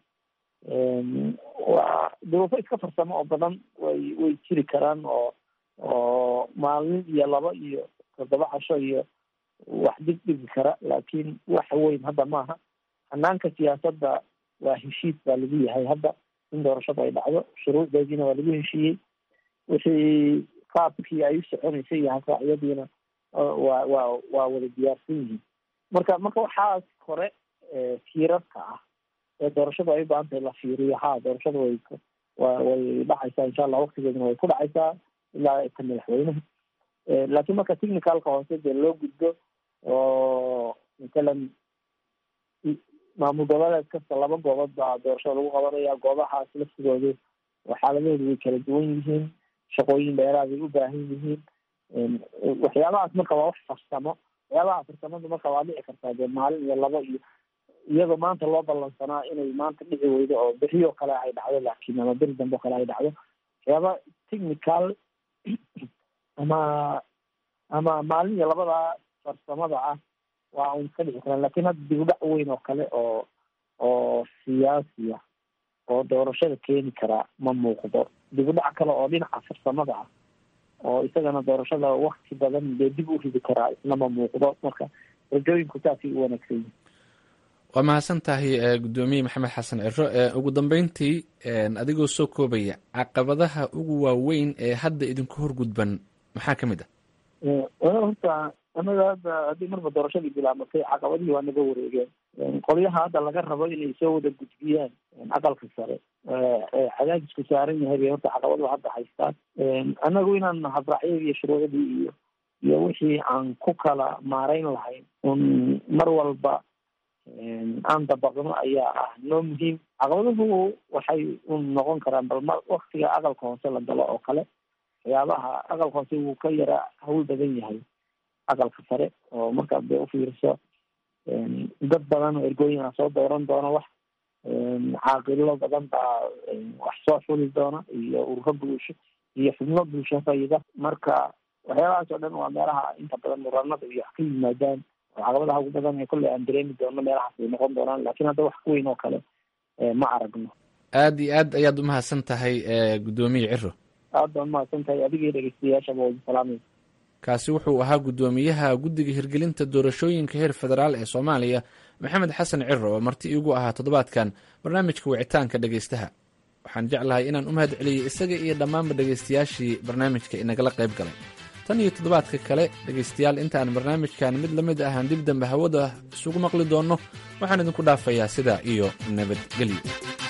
waa duruufo iska farsamo oo badan way way jiri karaan oo oo maalin iyo laba iyo toddoba casho iyo wax dig dhigi kara laakiin wax weyn hadda maaha hanaanka siyaasadda waa heshiis baa lagu yahay hadda in doorashada ay dhacdo shuruucdeediina waa lagu heshiiyey wixii qaabkii ay u soconaysay iyo hasaacyadiina waa waa waa wada diyaarsan yihiin marka marka waxaas hore tiirarka ah ee doorashadu ay u baahan tahay la fiiriyo ha doorashada way wa way dhacaysaa insha allah waktigeeduna way ku dhacaysaa ilaa ka madaxweynaha laakiin marka technicalka hoose dee loo gudbo oo matalan maamul goboleed kasta laba goobood baa doorashada lagu qabanaya goobahaas laftigoodu xaaladahoodu way kala duwan yihiin shaqooyin dheeraaday u baahan yihiin waxyaabahaas marka waa wax farsamo waxyaabaha farsamada marka waa dhici kartaa dee maalin iyo labo iyo iyadoo maanta loo ballansanaa inay maanta dhici weydo oo beri oo kale ay dhacdo laakiin ama beri dambe oo kale ay dhacdo waxyaaba technical ama ama maalin iyo labada farsamada ah waa un ka dhici karaan lakin hadda dib u dhac weyn oo kale oo oo siyaasi ah oo doorashada keeni karaa ma muuqdo dib u dhac kale oo dhinaca farsamada ah oo isagana doorashada wakti badan dee dib u ridi karaa isna ma muuqdo marka rajooyinku saasay u wanaagsan yihin waa mahadsan tahay guddoomiye maxamed xasan ciro ugu dambeyntii adigoo soo koobaya caqabadaha ugu waaweyn ee hadda idinku horgudban maxaa ka mid ah horta anaga hadda haddii marba doorashadii bilaabatay caqabadihii waa naga wareegeen qolyaha hadda laga rabo inay soo wada gudbiyaan aqalka sare cadaadisku saaran yahay bay horta caqabadu hadda haystaan anagu inaan habraacyadii iyo shuruucdii iyo iyo wixii aan ku kala maarayn lahayn un mar walba aan dabaqno ayaa ah noo muhiim caqabaduhu waxay un noqon karaan bal ma waktiga aqalka hoose la galo oo kale waxyaabaha aqalka hoose wuu ka yara hawl badan yahay aqalka sare oo markaad bay ufiiriso dad badan oo ergooyina soo dooran doona wax caaqilo badan baa wax soo xuli doona iyo ururo bulsho iyo xubno bulsho fayida marka waxyaabahaas oo dhan waa meelaha inta badan muranada iyo wax ka yimaadaan oo caqabadaha ugu badan ee kolley aan dareemi doono meelahaas ay noqon doonaan laakiin hadda wax ku weyn oo kale ma aragno aada iyo aad ayaad umahadsan tahay guddoomiye ciro aad baan umahadsan tahay adigii dhegeystayaashaba wadi salaamay kaasi wuxuu ahaa guddoomiyaha guddiga hirgelinta doorashooyinka heer federaal ee soomaaliya maxamed xasan ciro oo marti iigu ahaa toddobaadkan barnaamijka wicitaanka dhegeystaha waxaan jeclahay inaan u mahad celiyey isaga iyo dhammaanba dhegeystayaashii barnaamijka inagala qayb galay tan iyo toddobaadka kale dhegeystayaal intaan barnaamijkan mid la mid ahaan dib dambe hawada isugu maqli doonno waxaan idinku dhaafayaa sidaa iyo nabadgelyo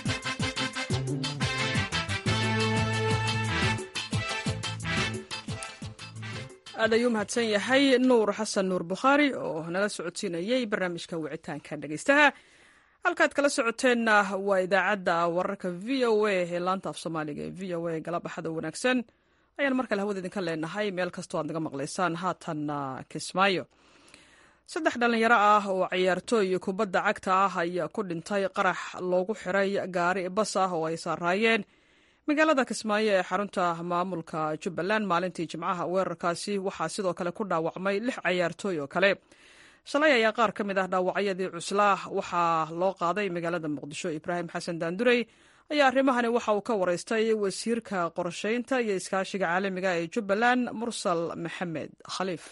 aad ayuu mahadsan yahay nuur xasan nuur bukhaari oo nala socodsiinayay barnaamijka wicitaanka dhegeystaha halkaad kala socoteenna waa idaacadda wararka v o a ee laanta af soomaaliga ee v o a galabaxada wanaagsan ayaan mar kale hawada idinka leenahay meel kastoo aad naga maqlaysaan haatanna kismaayo saddex dhallinyaro ah oo ciyaartooy kubadda cagta ah ayaa ku dhintay qarax loogu xiray gaari bas ah oo ay saaraayeen magaalada kismaayo ee xarunta maamulka jubbaland maalintii jimcaha weerarkaasi waxaa sidoo kale ku dhaawacmay lix ciyaartooy oo kale shalay ayaa qaar ka mid ah dhaawacyadii cuslaa waxaa loo qaaday magaalada muqdisho ibraahim xasan daandurey ayaa arrimahani waxa uu ka waraystay wasiirka qorsheynta iyo iskaashiga caalamiga ee jubbaland mursal maxamed khaliif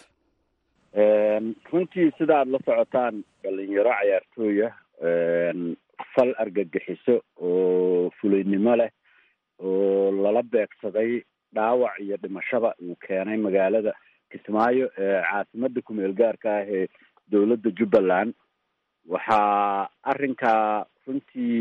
runtii sida aada la socotaan dhalinyaro cayaartooya fal argagixiso oo fulaynimo leh oo lala beegsaday dhaawac iyo dhimashaba uu keenay magaalada kismaayo ee caasimada kumeel gaarka ah ee dowladda jubbaland waxaa arrinkaa runtii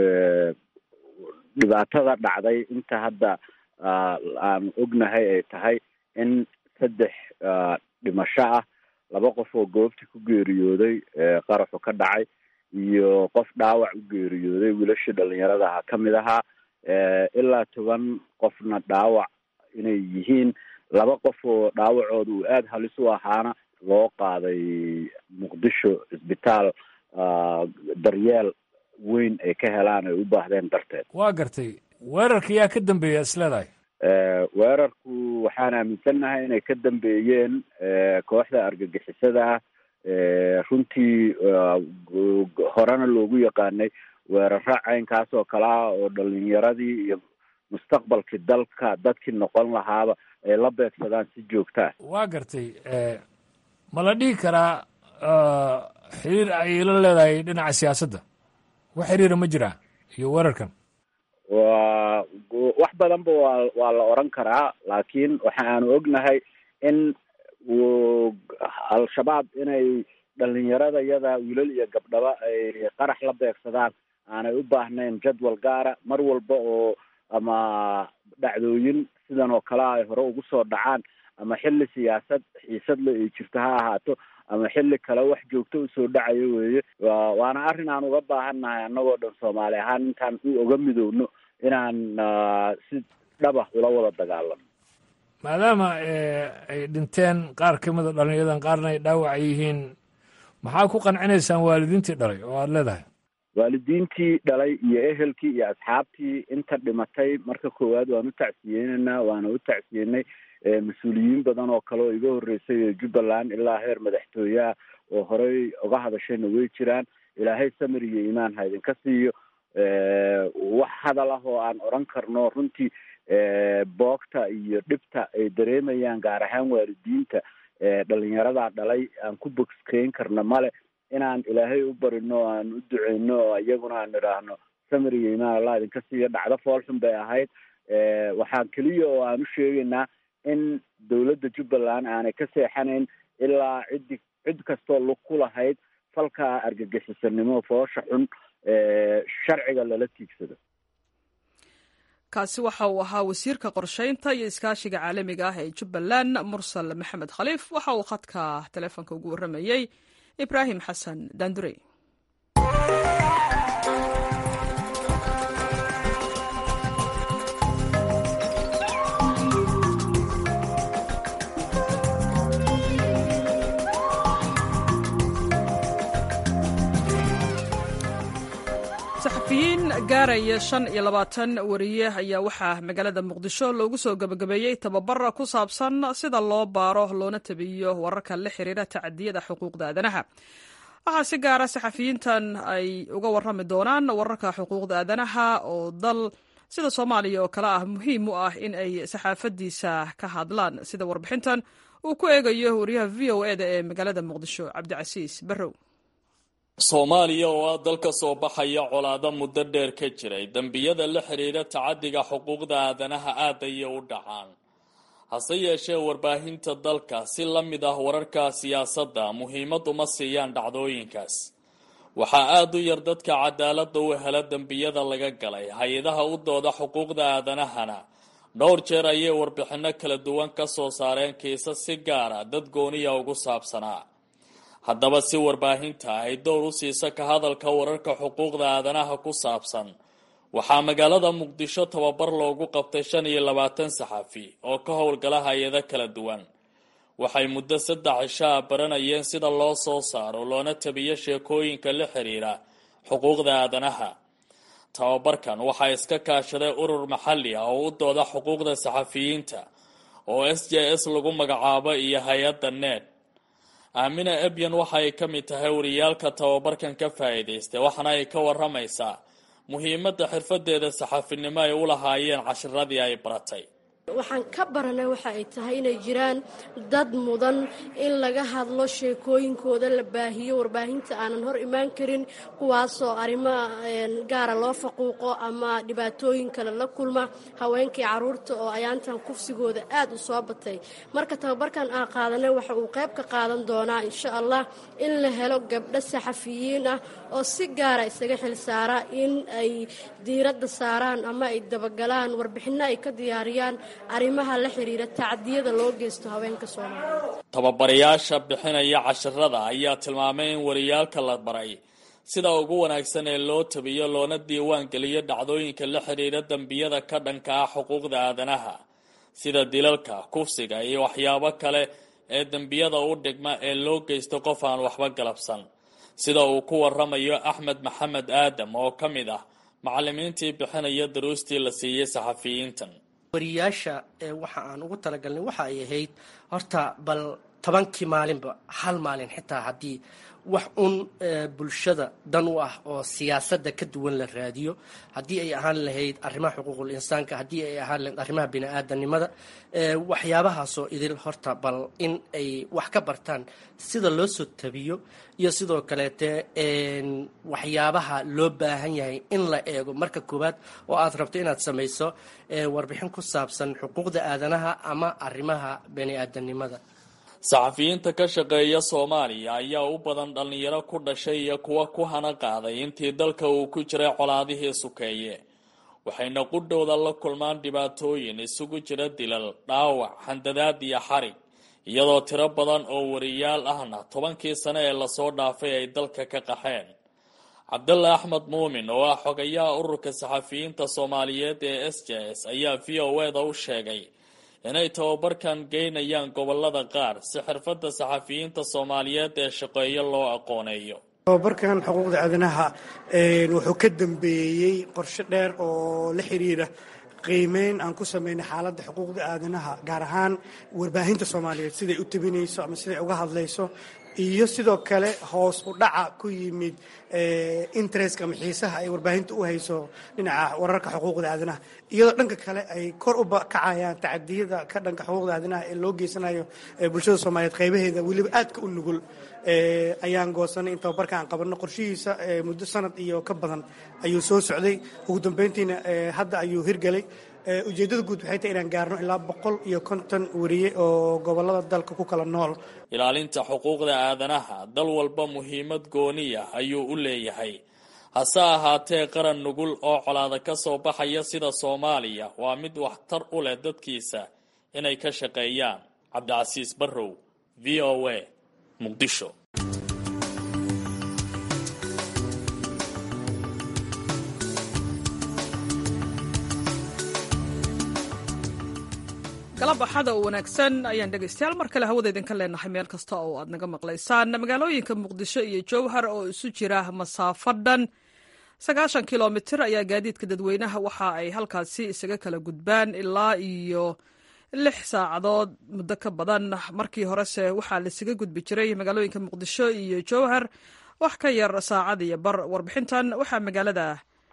dhibaatada dhacday inta hadda aan ognahay ay tahay in saddex dhimasho ah laba qof oo goobtii ku geeriyooday qaraxu ka dhacay iyo qof dhaawac u geeriyooday wiilashii dhalinyarada ahaa ka mid ahaa ilaa toban qofna dhaawac inay yihiin laba qof oo dhaawacooda uu aada halis u ahaana loo qaaday muqdisho cisbitaal daryeel weyn ay ka helaan ay u baahdeen darteed waa gartay weerarka yaa ka dambeeya isleedahay weerarku waxaan aaminsannahay inay ka dambeeyeen kooxda argagixisada ah runtii horena loogu yaqaanay weeraro caynkaas oo kale ah oo dhalinyaradii iyo mustaqbalkii dalka dadkii noqon lahaaba ay la beegsadaan si joogtaa waa gartay ma la dhihi karaa xiriir ay la leedahay dhinaca siyaasadda wax xiriira ma jiraa iyo weerarkan wa wax badanba waa waa la oran karaa laakiin waxa aanu ognahay in al-shabaab inay dhalinyarada yada wiilal iyo gabdhaba ay qarax la beegsadaan aanay u baahnayn jadwal gaara mar walba oo ama dhacdooyin sidan oo kale ay hore ugu soo dhacaan ama xilli siyaasad xiisadle ay jirto ha ahaato ama xilli kale wax joogto usoo dhacayo weeye waana arrin aan uga baahannahay annagoo dhan soomaali ahaan intaan u oga midowno inaan si dhaba ula wada dagaalano maadaama ay dhinteen qaar ka mida dhalinyadan qaarna ay dhaawac yihiin maxaa ku qancinaysaan waalidiintii dhalay oo aada leedahay waalidiintii dhalay iyo ehelkii iyo asxaabtii inta dhimatay marka koowaad waan u tacsiyeyneynaa waana u tacsiyenay mas-uuliyiin badan oo kale oo iga horreysay ee jubbaland ilaa heer madaxtooyaha oo horey uga hadashayna way jiraan ilaahay samir iyo iimaan ha idinka siiyo wax hadal ah oo aan odran karno runtii boogta iyo dhibta ay dareemayaan gaar ahaan waalidiinta dhalinyaradaa dhalay aan ku bogskeyn karna male inaan ilaahay u barino o aan u duceyno oo iyaguna aan idhaahno samir iyo imaan allah idinka siiyo dhacdo foolxun bay ahayd waxaan keliya oo aan u sheegaynaa in dowladda jubbaland aanay ka seexanayn ilaa ciddi cid kastoo lug ku lahayd falka argagixisanimo foosha xun sharciga lala tiigsado kaasi waxa uu ahaa wasiirka qorsheynta iyo iskaashiga caalamiga ah ee jubbaland mursal maxamed khaliif waxa uu khadka teleefonka ugu warramayey ibraahim xasan daandurey saxafiyiin gaaraya shan iyo labaatan wariye ayaa waxaa magaalada muqdisho loogu soo gebagabeeyey tababar ku saabsan sida loo baaro loona tabiyo wararka la xiriira tacadiyada xuquuqda aadanaha waxaa si gaara saxafiyiintan ay uga warrami doonaan wararka xuquuqda aadanaha oo dal sida soomaaliya oo kale ah muhiim u ah in ay saxaafadiisa ka hadlaan sida warbixintan uu ku eegayo wariyaha v o e da ee magaalada muqdisho cabdicasiis barrow soomaaliya oo ah dal ka soo baxaya colaado muddo dheer ka jiray dembiyada la xidhiidha tacadiga xuquuqda aadanaha aad ayay u dhacaan hase yeeshee warbaahinta dalka si la mid ah wararka siyaasadda muhiimad uma siiyaan dhacdooyinkaas waxaa aada u yar dadka cadaaladda u hela dembiyada laga galay hay-adaha u dooda xuquuqda aadanahana dhowr jeer ayay warbixinno kala duwan ka soo saareen kiisas si gaara dad gooniya ugu saabsanaa haddaba si warbaahinta ay dowr u siisa ka hadalka wararka xuquuqda aadanaha ku saabsan waxaa magaalada muqdisho tababar loogu qabtay shan iyo labaatan saxafi oo ka howlgala hay-ado kala duwan waxay muddo saddex cishaa baranayeen sida loo soo saaro loona tabiyo sheekooyinka la xiriira xuquuqda aadanaha tababarkan waxaa iska kaashaday urur maxalli ah oo u dooda xuquuqda saxafiyiinta oo s j s lagu magacaabo iyo hay-adda ned aamina ebyan waxa ay ka mid tahay wariyaalka tababarkan ka faa'iidaystay waxaana ay ka waramaysaa muhiimadda xirfadeeda saxaafinimo ay u lahaayeen cashiradii ay baratay waxaan ka baranay waxa ay tahay inay jiraan dad mudan in laga hadlo sheekooyinkooda la baahiyo warbaahinta aanan hor imaan karin kuwaasoo arrimo gaara loo faquuqo ama dhibaatooyin kale la kulma haweenkii caruurta oo ayaantan kufsigooda aad u soo batay marka tababarkan aan qaadanay waxa uu qayb ka qaadan doonaa insha allah in la helo gabdho saxafiyiin ah oo si gaara isaga xilsaara in ay diiradda saaraan ama ay dabagalaan warbixinno ay ka diyaariyaan arrimaha la xiriira tacdiyada loo geysto haweenka soomaaliyeed tababarayaasha bixinaya cashirada ayaa tilmaamay in wariyaalka la baray sida ugu wanaagsan ee loo tabiyo loona diiwaan geliyo dhacdooyinka la xidhiidha dembiyada ka dhanka ah xuquuqda aadanaha sida dilalka kufsiga iyo waxyaabo kale ee dembiyada u dhigma ee loo geysto qof aan waxba galabsan sida uu ku waramayo axmed maxamed aadam oo ka mid ah macalimiintii bixinaya daruustii la siiyey saxafiyiintan wariyaasha waxa aan ugu talagalnay waxa ay ahayd horta bal tobankii maalinba hal maalin xitaa haddii wax un bulshada dan u ah oo siyaasadda ka duwan la raadiyo haddii ay ahaan lahayd arrimaha xuquuqul insaanka haddii ay ahaan lahayd arrimaha bini-aadanimada waxyaabahaasoo idil horta bal in ay wax ka bartaan sida loo soo tabiyo iyo sidoo kaleete waxyaabaha loo baahan yahay in la eego marka koowaad oo aad rabto inaad samayso warbixin ku saabsan xuquuqda aadanaha ama arrimaha bini-aadanimada saxafiyiinta ka shaqeeya soomaaliya ayaa u badan dhallinyaro ku dhashay iyo kuwa ku hana qaaday intii dalka uu ku jiray colaadihii sukeeye waxayna qudhowda la kulmaan dhibaatooyin isugu jira dilal dhaawac handadaad iyo xarig iyadoo tiro badan oo wariyaal ahna tobankii sane ee lasoo dhaafay ay dalka ka qaxeen cabdalla axmed muumin oo ah xogayaha ururka saxafiyiinta soomaaliyeed ee s j s ayaa v o eda u sheegay inay tababarkan geynayaan gobolada qaar si xirfadda saxafiyiinta soomaaliyeed ee shaqeeyo loo aqooneeyo tababarkan xuquuqda aadanaha wuxuu ka dambeeyey qorshe dheer oo la xiriira qiimeyn aan ku sameynay xaaladda xuquuqda aadanaha gaar ahaan warbaahinta soomaaliyeed siday u tabinayso ama siday uga hadlayso iyo sidoo kale hoos u dhaca ku yimid interestka ama xiisaha ay warbaahinta u hayso dhinaca wararka xuquuqda aadanaha iyadoo dhanka kale ay kor u kacayaan tacadiyada ka dhanka xuquuqda aadanaha ee loo geysanayo bulshada soomaaliyeed qaybaheeda weliba aadka u nugul ayaan goosanay in tababarka aan qabanno qorshihiisa muddo sanad iyo ka badan ayuu soo socday ugu dambeyntiina hadda ayuu hirgelay ujeeddada guud waxay tahay inaan gaarno ilaa boqol iyo konton wariye oo gobolada dalka ku kala nool ilaalinta xuquuqda aadanaha dal walba muhiimad gooniya ayuu u leeyahay hase ahaatee qaran nugul oo colaada ka soo baxaya sida soomaaliya waa mid waxtar u leh dadkiisa inay ka shaqeeyaan cabdicasiis barrow v o a muqdisho galab axada oo wanaagsan ayaan dhegaystayaal mar kale hawada idinka leenahay meel kasta oo aad naga maqlaysaan magaalooyinka muqdisho iyo jowhar oo isu jira masaafo dhan sagaashan kilomitir ayaa gaadiidka dadweynaha waxa ay halkaasi isaga kala gudbaan ilaa iyo lix saacadood muddo ka badan markii horese waxaa laisaga gudbi jiray magaalooyinka muqdisho iyo jowhar wax ka yar saacad iyo bar warbixintan waxaa magaalada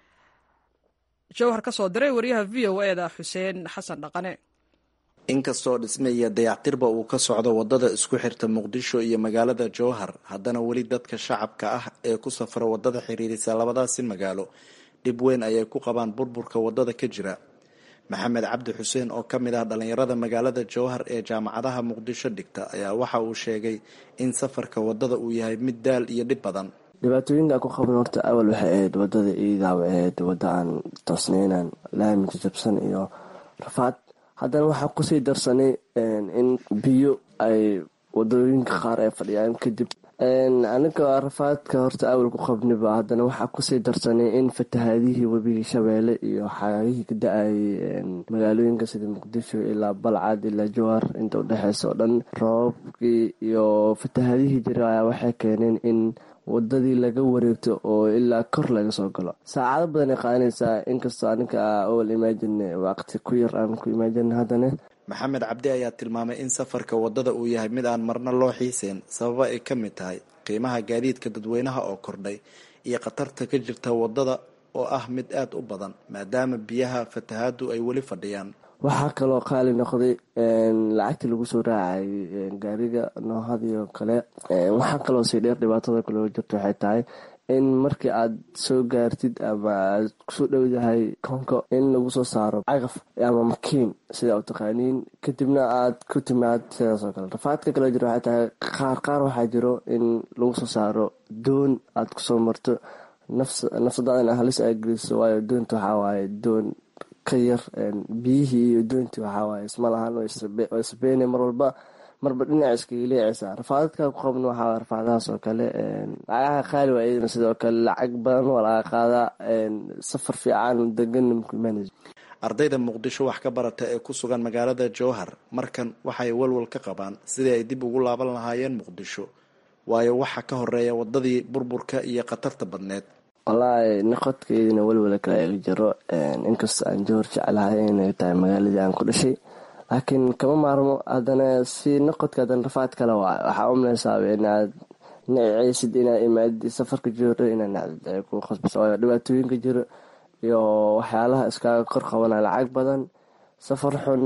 jowhar ka soo diray wariyaha v o e da xuseen xasan dhaqane inkastoo dhisme iyo dayactirba uu ka socdo wadada isku xirta muqdisho iyo magaalada jowhar haddana weli dadka shacabka ah ee ku safra wadada xiriirisa labadaasi magaalo dhib weyn ayay ku qabaan burburka wadada ka jira maxamed cabdi xuseen oo ka mid ah dhallinyarada magaalada jowhar ee jaamacadaha muqdisho dhigta ayaa waxa uu sheegay in safarka wadada uu yahay mid daal iyo dhib badan dhibaatooyinka ku qaban horta awal waxay ahayd wadada iidaa waxay ahayd wadda aan toosneynan laami jajabsan iyo rafaad haddana waxaa kusii darsanay in biyo ay wadooyinka qaar ay fadhiyaan kadib aniga rafaadka horta awal ku qabniba haddana waxaa kusii darsanay in fatahaadihii webigii shabeelle iyo xaagihii ka da-ayay magaalooyinka sida muqdisho ilaa balcad ilaa jowhar inta udhexeysa oo dhan roobabkii iyo fatahaadihii jira ayaa waxay keeneen in wadadii laga wareegto oo ilaa kor laga soo galo saacado badan ay qaadanaysaa inkastoo aninka owal imagin waqti ku yar aan ku imagin haddana maxamed cabdi ayaa tilmaamay in safarka wadada uu yahay mid aan marna loo xiiseen sababa ay ka mid tahay qiimaha gaadiidka dadweynaha oo kordhay iyo khatarta ka jirta wadada oo ah mid aada u badan maadaama biyaha fatahaadu ay weli fadhiyaan waxaa kaloo qaali noqday lacagtii lagu soo raacay gaariga noohadii oo kale waxaa kaloo sii dheer dhibaatada kale oo jirto waxay tahay in markii aad soo gaartid ama aad kusoo dhowdahay konko in lagu soo saaro cagaf ama makiin sida u taqaaniin kadibna aad ku timaad sidaasoo kale rafaadka kale jiro waxay tahay qaar qaar waxaa jiro in lagu soo saaro doon aad kusoo marto nafsadaadana halis aa geliso waayo doonta waxaa waaye doon ka yar biyihii iyo doontii waxawaaye isma lahan oo isbeene mar walba marba dhinac iskaga leecaysaa rafaadadka ku qabna waxaa rafaadahaas oo kale lacagaha qaali waa iyadana sidoo kale lacag badan waa laga qaadaa safar fiican deganna maku imaanayso ardayda muqdisho wax ka barata ee ku sugan magaalada jowhar markan waxay walwal ka qabaan sidii ay dib ugu laaban lahaayeen muqdisho waayo waxa ka horeeya wadadii burburka iyo khatarta badneed wallaahi noqodkeydina welwala kale iga jiro inkastoo aan jowhar jeclahay inay tahay magaaladii aan ku dhashay laakiin kama maarmo haddana si noqodka haddana rafaad kale waa waxaa umlaysaaba inaad naceysid inaad imaadi safarka jowhar inaad nacdid ay ku khasbiso waayo dhibaatooyinka jiro iyo waxyaalaha iskaaga kor qabanaya lacag badan safar xun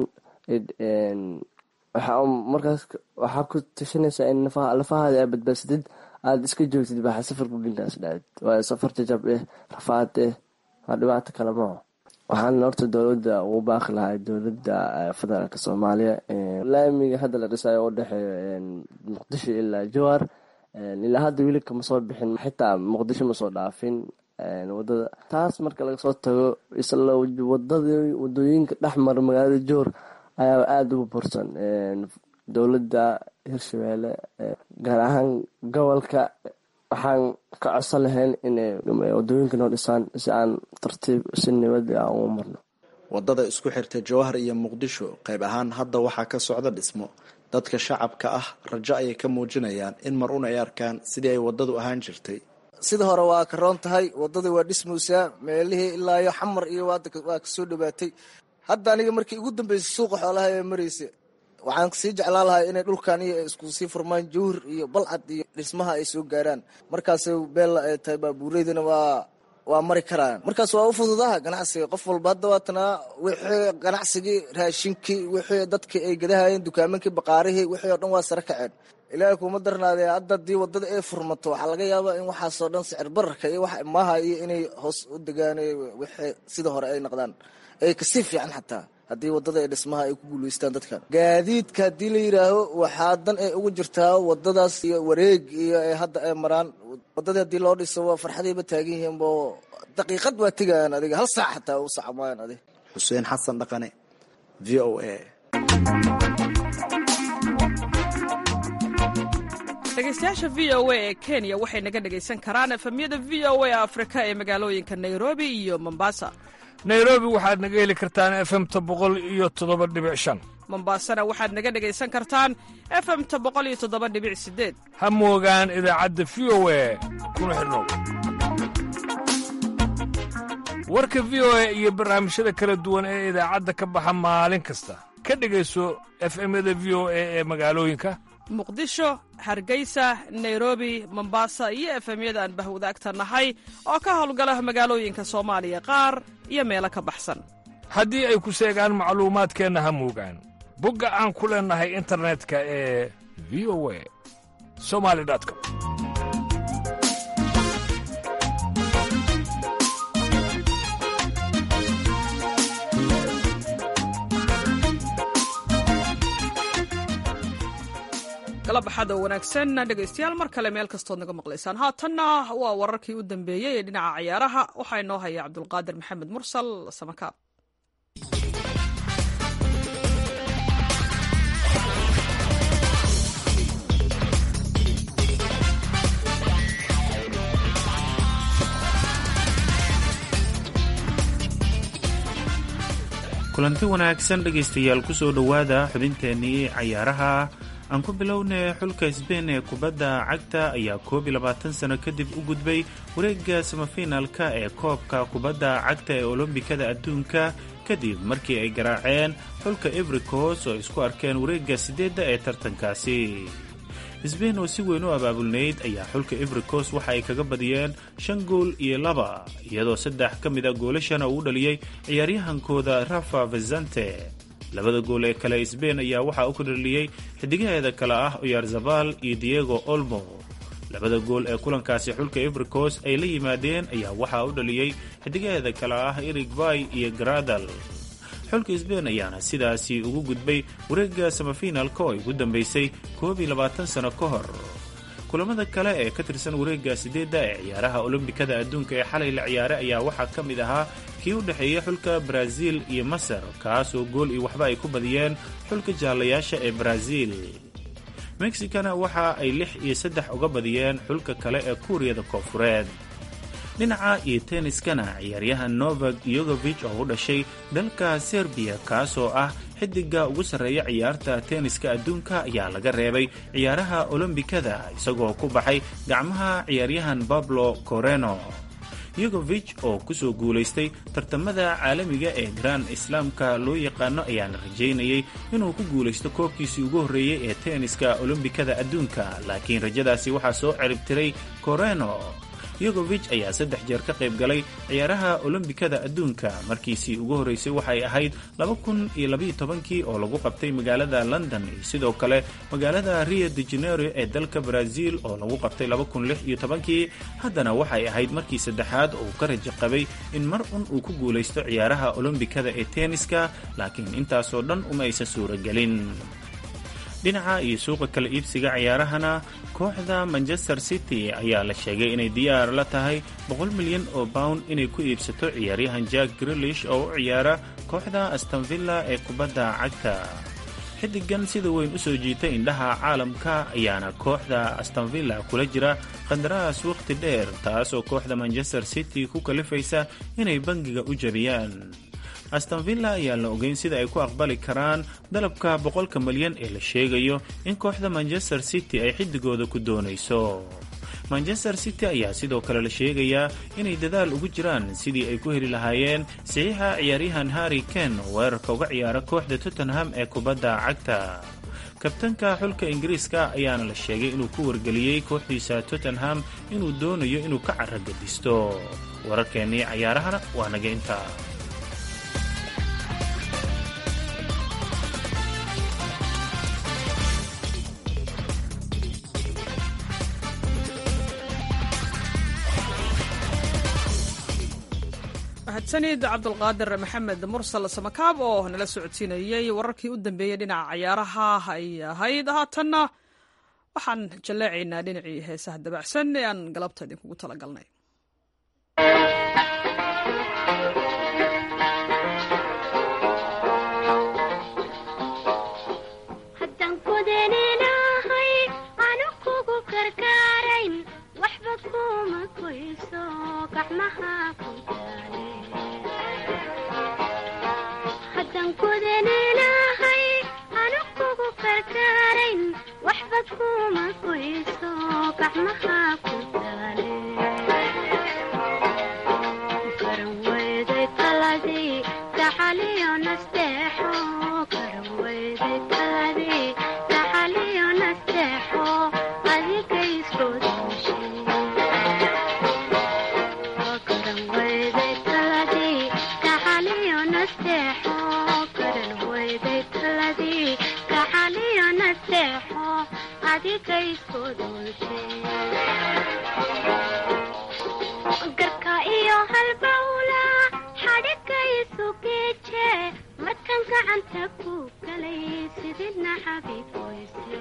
markaas waxaa ku tashanaysaa in lafahaada aa badbaadsadid aada iska joogtid baxa safarku dhintaas dhacid waayo safar jajab eh rafaad eh waa dhibaato kale maho waxaan horta dowladda ugu baaqi lahay dowladda federaalk soomaaliya laamiga hadda la dhisayo u dhexeeyo muqdisho ilaa jowhar ilaa hadda weli kama soo bixin xitaa muqdisho ma soo dhaafin wadada taas marka laga soo tago isla wadada wadooyinka dhexmara magaalada jowhar ayaa aada ugu bursan dowladda hirshabeelle gaar ahaan gobolka waxaan ka codsan lahayn inay wadooyinka noo dhisaan si aan tartiib si nabad ah ugu marno wadada isku xirta jowhar iyo muqdisho qayb ahaan hadda waxaa ka socda dhismo dadka shacabka ah rajo ayay ka muujinayaan in mar un ay arkaan sidii ay wadadu ahaan jirtay sida hore waa ka roon tahay wadadii waa dhismaysaa meelihii ilaa iyo xamar iyo waa kasoo dhawaatay hadda aniga markii ugu dambeysay suuqa xoolaha ee maraysa waxaan sii jeclaan lahaa inay dhulkan iyo isku sii furmaan jowhar iyo balcad iyo dhismaha ay soo gaaraan markaas beella ay tahay baabuureydana waa waa mari karaan markaas waa u fududaha ganacsiga qof walba hadda waatanaa wixii ganacsigii raashinkii wixii dadkii ay gadahayeen dukaamankii baqaarihii wixii oo dhan waa sare kaceen ilaahay kuma darnaadee hadda haddii wadada ay furmato waxaa laga yaabaa in waxaasoo dhan sicir bararka iyo wax maaha iyo inay hoos u degaan wixii sida hore ay noqdaan ay kasii fiican xataa haddii wadada ee dhismaha ay ku guulaystaan dadkan gaadiidka haddii la yidhaaho waxaa dan ay ugu jirtaa wadadaas iyo wareeg iyo ay hadda ay maraan wadadii haddii loo dhiso waa farxadayba taagan yihiin bo daqiiqad waa tegayaan adiga hal saac xataa u saca maayan adig xuseen xasan dhaqane v o a dhegeystayaasha v o a ee kenya waxay naga dhegaysan karaan efemyada v o a afrika ee magaalooyinka nairobi iyo mombasa nairobi waxaad naga heli kartaan efemta boqol iyo toddoba dhibic shan mombasana waxaad naga dhegaysan kartaan efemta boqol iyo toddoba dhibic sideed ha moogaan idaacadda v o a kuna xidhnow warka v o a iyo barnaamijyada kala duwan ee idaacadda ka baxa maalin kasta ka dhegayso efemyada v o a ee magaalooyinka muqdisho hargeysa nairobi mombasa iyo efemyada aan bahwadaagta nahay oo ka howlgala magaalooyinka soomaaliya qaar iyo meelo ka baxsan haddii ay ku seegaan macluumaadkeenna ha muugaan bogga aan ku leennahay internetka ee v o a somali com galabaxada wanaagsan dhegaystayaal mar kale meel kastood naga maqlaysaan haatanna waa wararkii u dambeeyey ee dhinaca ciyaaraha waxaa inoo haya cabdulqaadir maxamed mursal samakaab kulanti wanaagsan dhegaystayaal ku soo dhowaada xubinteennii cayaaraha aan ku bilownay xulka sbein ee kubadda cagta ayaa koob iyo labaatan sano kadib u gudbay wareegga samafinaalka ee koobka kubadda cagta ee olombikada adduunka kadib markii ay garaaceen xulka evricos oo isku arkeen wareegga siddeedda ee tartankaasi sbein oo si weyn u abaabulnayd ayaa xulka evricos waxa ay kaga badiyeen shan gool iyo laba iyadoo saddex ka mid a goolashana uu dhaliyey ciyaaryahankooda rafa vezante labada gool ee kale sbein ayaa waxaa u ka dhaliyey xidigaheeda kale ah oyarzabal iyo diego olmo labada gool ee kulankaasi xulka evricos ay la yimaadeen ayaa waxaa u dhaliyey xidigaheeda kale ah erig bay iyo garadal xulka sbein ayaana sidaasi ugu gudbay wareegga samafinaalka oo ay ugu dambaysay koob iyo labaatan sano ka hor kulamada kale ee ka tirsan wareegga sideedda ee ciyaaraha olombikada adduunka ee xalay la ciyaaray ayaa waxaa ka mid ahaa kii u dhexeeya xulka baraaziil iyo masar kaasoo gool iyo waxba ay ku badiyeen xulka jaallayaasha ee baraaziil mexicana waxa ay lix iyo saddex uga badiyeen xulka kale ee kuuriyada koofureed dhinaca iyo tenniskana ciyaaryahan novak yogovich oo u dhashay dalka serbiya kaasoo ah xidiga ugu sarreeya ciyaarta tenniska adduunka ayaa laga reebay ciyaaraha olombikada isagoo ku baxay gacmaha ciyaaryahan bablo coreno yogovich oo kusoo guulaystay tartamada caalamiga ee grand islaamka loo yaqaano ayaana rajaynayay inuu ku guulaysto koobkiisii ugu horreeyey ee tenniska olombikada adduunka laakiin rajadaasi waxaa soo ciribtiray coreno yogovich ayaa saddex jeer ka qayb galay ciyaaraha olombikada adduunka markiisii ugu horreysay waxay ahayd kii oo lagu qabtay magaalada london iyo sidoo kale magaalada rio de janeiro ee dalka brazil oo lagu qabtay kii haddana waxay ahayd markii saddexaad oo uu ka rajo qabay in mar un uu ku guulaysto ciyaaraha olombikada ee tenniska laakiin intaasoo dhan uma aysan suuragelin dhinaca iyo suuqa kala iibsiga ciyaarahana kooxda manchester city ayaa la sheegay inay diyaar la tahay boqol milyan oo pound inay ku iibsato ciyaaryahan jack grilish oo u ciyaara kooxda astonvilla ee kubadda cagta xidigan sida weyn u soo jiitay indhaha caalamka ayaana kooxda astonvilla kula jira qandaraas wakhti dheer taasoo kooxda manchester city ku kalifaysa inay bangiga u jabiyaan astonvilla ayaan la ogeyn sida ay ku aqbali karaan dalabka boqolka malyan ee la sheegayo in kooxda manchester city ay xidigooda ku doonayso manchester city ayaa sidoo kale la sheegayaa inay dadaal ugu jiraan sidii ay ku heli lahaayeen saxiixa ciyaaryahan harry ken oo weerarka uga ciyaara kooxda tottenham ee kubadda cagta kabtanka xulka ingiriiska ayaana la sheegay inuu ku wargeliyey kooxdiisa tottenham inuu doonayo inuu ka caragadisto wararkeennii cayaarahana waa naga intaa mahadsanid cabdulqaadir maxamed mursal samakaab oo nala socodsiinayey wararkii u dambeeyey dhinaca cayaaraha ay ahayd haatanna waxaan jalleecaynaa dhinacii heesaha dabacsan ee aan galabta idinkugu talagalnay Nasteexo garka iyo halbawla xadhigaysu geeje markan gacanta ku galay sidina xabiiboyse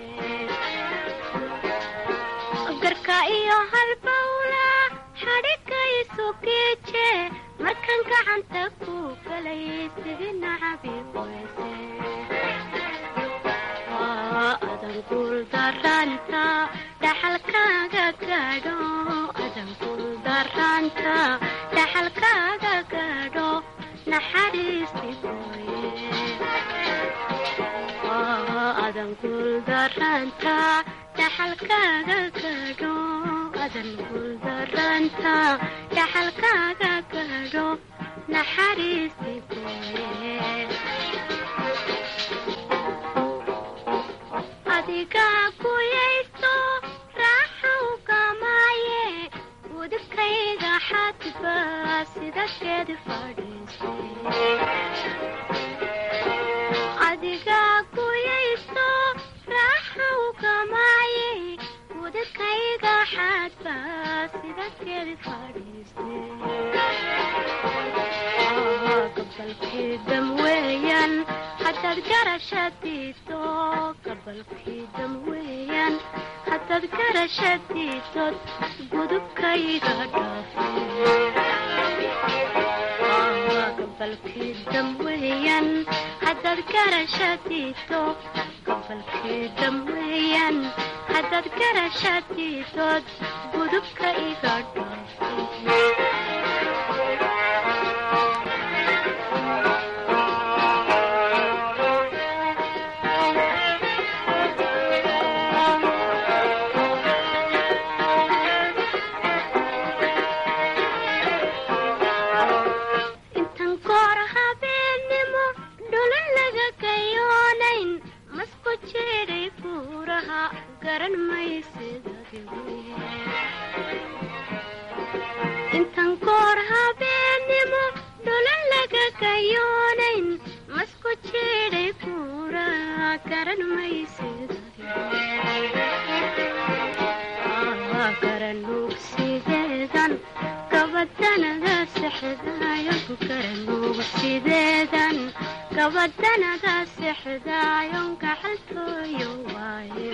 garka iyo halbawla xadhigaysu geeje markan gacanta ku galay sidina xabiiboyse adan guuldaranta dhaxalkaaga gaadho adan guuldaranta dhaxalkaaga gaadho naxariisti gooye adan guuldaranta dhaxalkaaga gaadho adan guuldaranta dhaxalkaaga gaadho naxariisti gooye adigaa guyayso raaxaw gamaaye udubkayga xadba sida geed fadhiise adigaa guyayso raaxaw gamaaye udubkayga xadba sida geed fadhiise gabalkii dam weeyaan hadaad garashadiiso gabalkii dam weeyaan hadaad garashadiisod gudubkayga dhaafe gabalkii dam weeyaan hadaad garashadiiso gabalkii dam weeyaan hadaad garashadiisod gudubka iga intan koor habeennimo dhulan laga gayoonayn masku jeedhay buuraha garan maysidintan koor habeennimo dhulan laga gayoonayn masku jeedhay buuraha garan maysidgaranugsideedan gabadanada sexdaayo garanugsideedan gabadanada sexdaayon gaxaltooyo waaye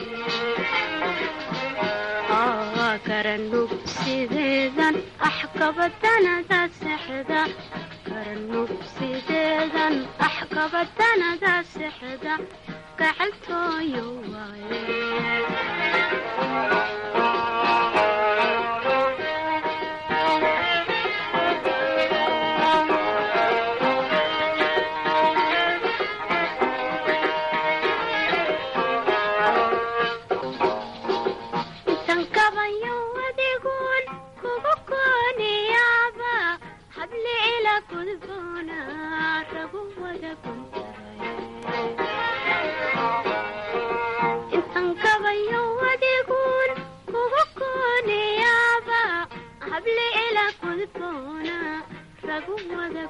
garanugsideedan ax gabadanada sexda garanugsideedan ax gabadanada sexda gaxaltooyo waaye intan kabayo adigun kugu kooniyaaba hable ila gudboona ragu wada intan kabayo adigun kugu kooniyaaba hable ila gudboona ragu wada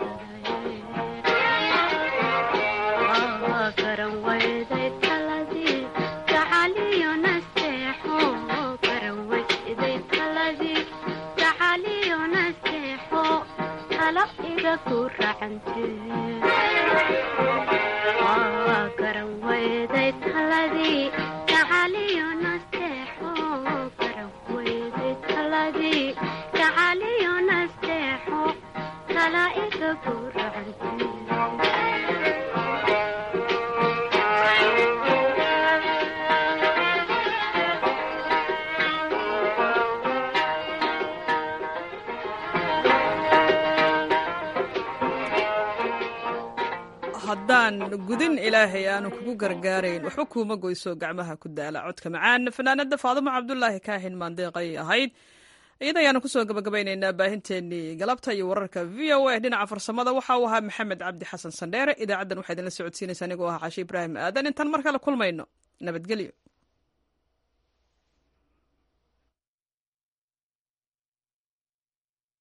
garan wayday taladii gacaliyo nasteexo garan wayday taladii gacaliyo nasteexo talo iga ku racantee garan wayday taladii gacaliyo nasteexo garan wayday taladii gacaliyo nasteexo tala iga ku racantee haddaan gudin ilaahay aanu kugu gargaarayn waxba kuuma goyso gacmaha ku daala codka macaan fanaanada faadumo cabdulaahi kaahin maandeeqay ahayd iyada ayaanu kusoo gabagabaynaynaa baahinteenii galabta iyo wararka v o a dhinaca farsamada waxa uu ahaa maxamed cabdi xasan sandheere idaacaddan waxaa idinla socodsiinaysa anigoo ah cashe ibraahim aadan intaan mar kale kulmayno nabadgelyo